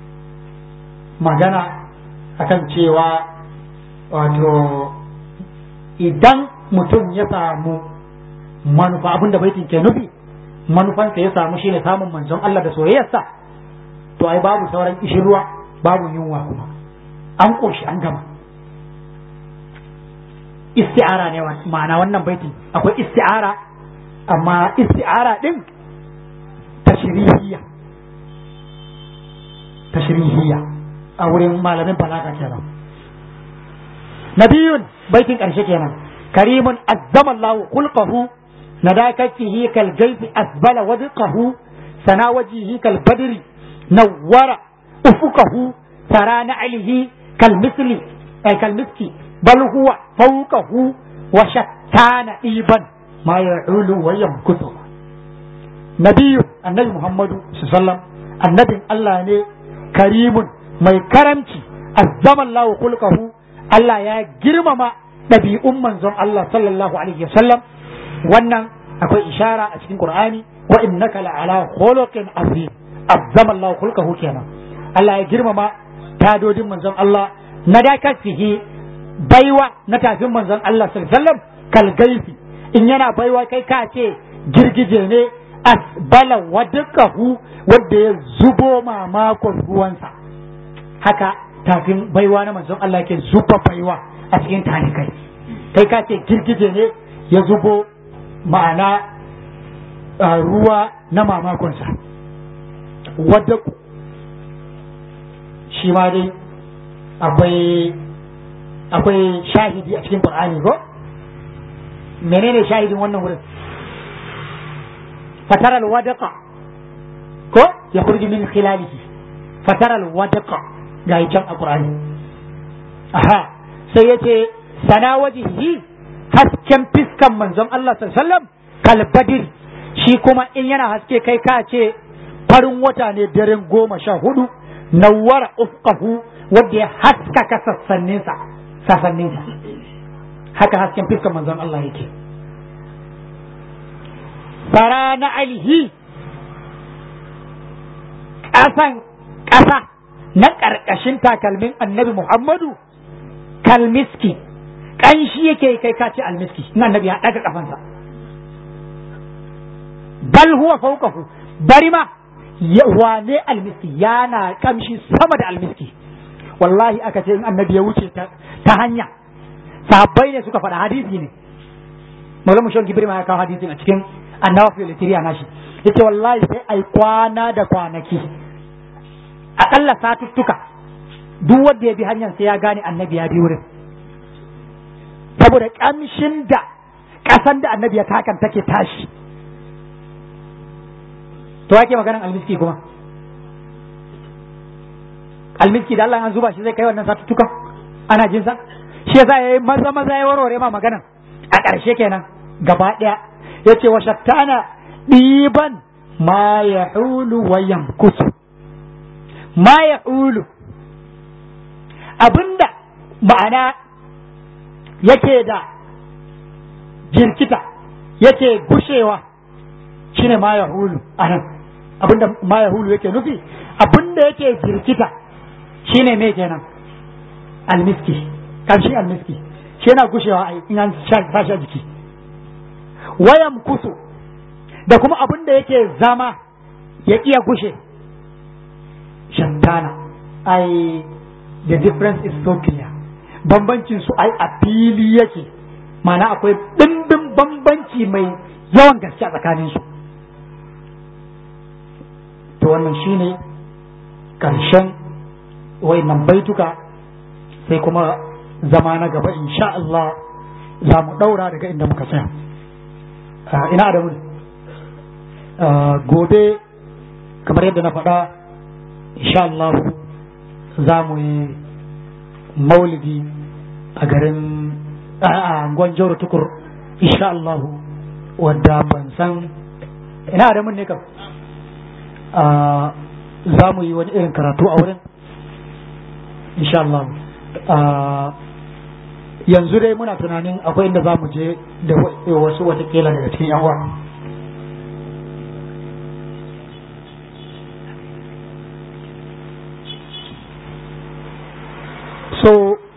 magana akan cewa wato idan mutum ya samu manufa abinda baitin ke nufi manufansa ya samu shine samun manzon Allah da soyayyarsa to ai babu sauran ishirwa babu yunwa kuma an ƙoshi an gama isti'ara ne ma'ana wannan baitin akwai isti'ara amma isti'ara din tashrihiyya tashrihiyya a wurin malamin balaga kenan nabiyun baitin ƙarshe kenan karimun azzama Allah khulqahu nadakatihi kal gayfi asbala wadqahu sana wajihi kal badri nawwara ufuqahu tara na'lihi kal misli ay kal miski bal huwa fawqahu wa shattana iban ma ya'ulu wa yamkutu nabiyyu annabi muhammadu sallallahu annabin Allah ne karimun mai karamci azzama Allah khulqahu Allah ya girmama ɗabi'un manzon Allah sallallahu alaihi wasallam wannan akwai ishara a cikin Qur'ani wa innaka la'ala khuluqin azim azzama Allah khulqahu kenan Allah ya girmama tadodin manzon Allah na dakatihi baiwa na tafin manzon Allah sallallahu alaihi wasallam kal gaifi in yana baiwa kai ka ce girgije ne asbala wadqahu wanda ya zubo mamakon ruwansa haka tafin baiwa na manzon Allah ke zuba baiwa a cikin talikai kai ka ce girgije ne ya zubo ma'ana ruwa na mamakonsa wadda shi ma dai akwai akwai shahidi a cikin Qur'ani ko menene shahidin wannan wurin fatara alwadaqa ko ya kurji min khilalihi fatara alwadaqa ga can a Qur'ani aha sai yace sana wajihi hasken fiskan manzon Allah sallallahu alaihi wasallam kalbadir shi kuma in yana haske kai ka ce farin wata ne daren goma sha hudu nawwara ufqahu wanda ya haskaka sassaninsa sassaninsa haka hasken fiskan manzon Allah yake fara na alihi ƙasan ƙasa na ƙarƙashin takalmin annabi Muhammadu kalmiski ƙanshi yake kai kace almiski in annabi ya ɗaga ƙafansa bal huwa fawqahu bari ma wane almiski yana kamshi sama da almiski wallahi aka ce in annabi ya wuce ta hanya sahabbai ne suka faɗa hadisi ne maulamu shan gibri ma ya kawo hadisin a cikin annawafi litiriya nashi yace wallahi sai ai kwana da kwanaki akalla satuttuka duk wanda ya bi hanyar sai ya gane annabi ya bi wurin saboda kamshin da ƙasan da annabi ya takan take tashi to ake maganan almiski kuma almiski da Allah an zuba shi zai kai wannan satuttukan ana jin sa shi yasa yayi maza maza ya warware ma maganan a ƙarshe kenan gaba ɗaya yace wa shattana ɗiban ma yahulu wa yamkusu ma yahulu abinda ma'ana yake da jirkita yake gushewa shine ma yahulu anan abinda ma yahulu yake nufi abinda yake jirkita shine me kenan almiski karshen almiski shi yana gushewa in an sashi a jiki wayan kusu da kuma abin da yake zama ya iya gushe shantana ai the difference is so clear bambancin su ai a fili yake mana akwai ɗimbin bambanci mai yawan gaske a tsakanin su to wannan shine ƙarshen wayannan baituka sai kuma zama na gaba insha Allah za mu ɗaura daga inda muka tsaya ina da mun gobe kamar yadda na faɗa insha Allah za mu yi maulidi a garin a gwanjoro tukur insha Allah wadda ban san ina da mun ne kam za mu yi wani irin karatu a wurin insha Allah yanzu dai muna tunanin akwai inda za mu je da wasu watakila daga cikin yan uwa so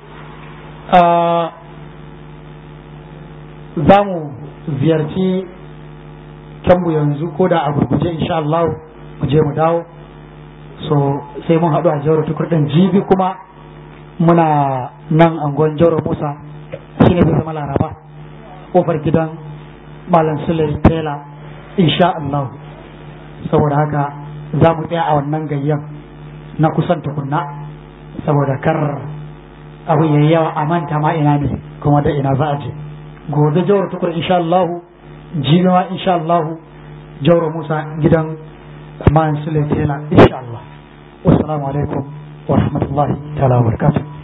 za mu ziyarci kyanmu yanzu ko da a gurguje insha Allah mu je mu dawo so sai mun haɗu a jawar tukur ɗin jibi kuma muna nan angon jawar musa shi ne zai zama laraba ƙofar gidan malam sule tela insha Allah saboda haka za mu tsaya a wannan gayyan na kusan tukunna saboda kar abu yayi yawa a manta ma ina ne kuma da ina za a je gobe jawar tukur insha Allah jibi ma insha Allah jawar musa gidan man sule tela insha Allah wassalamu alaikum wa rahmatullahi ta'ala wa barakatuh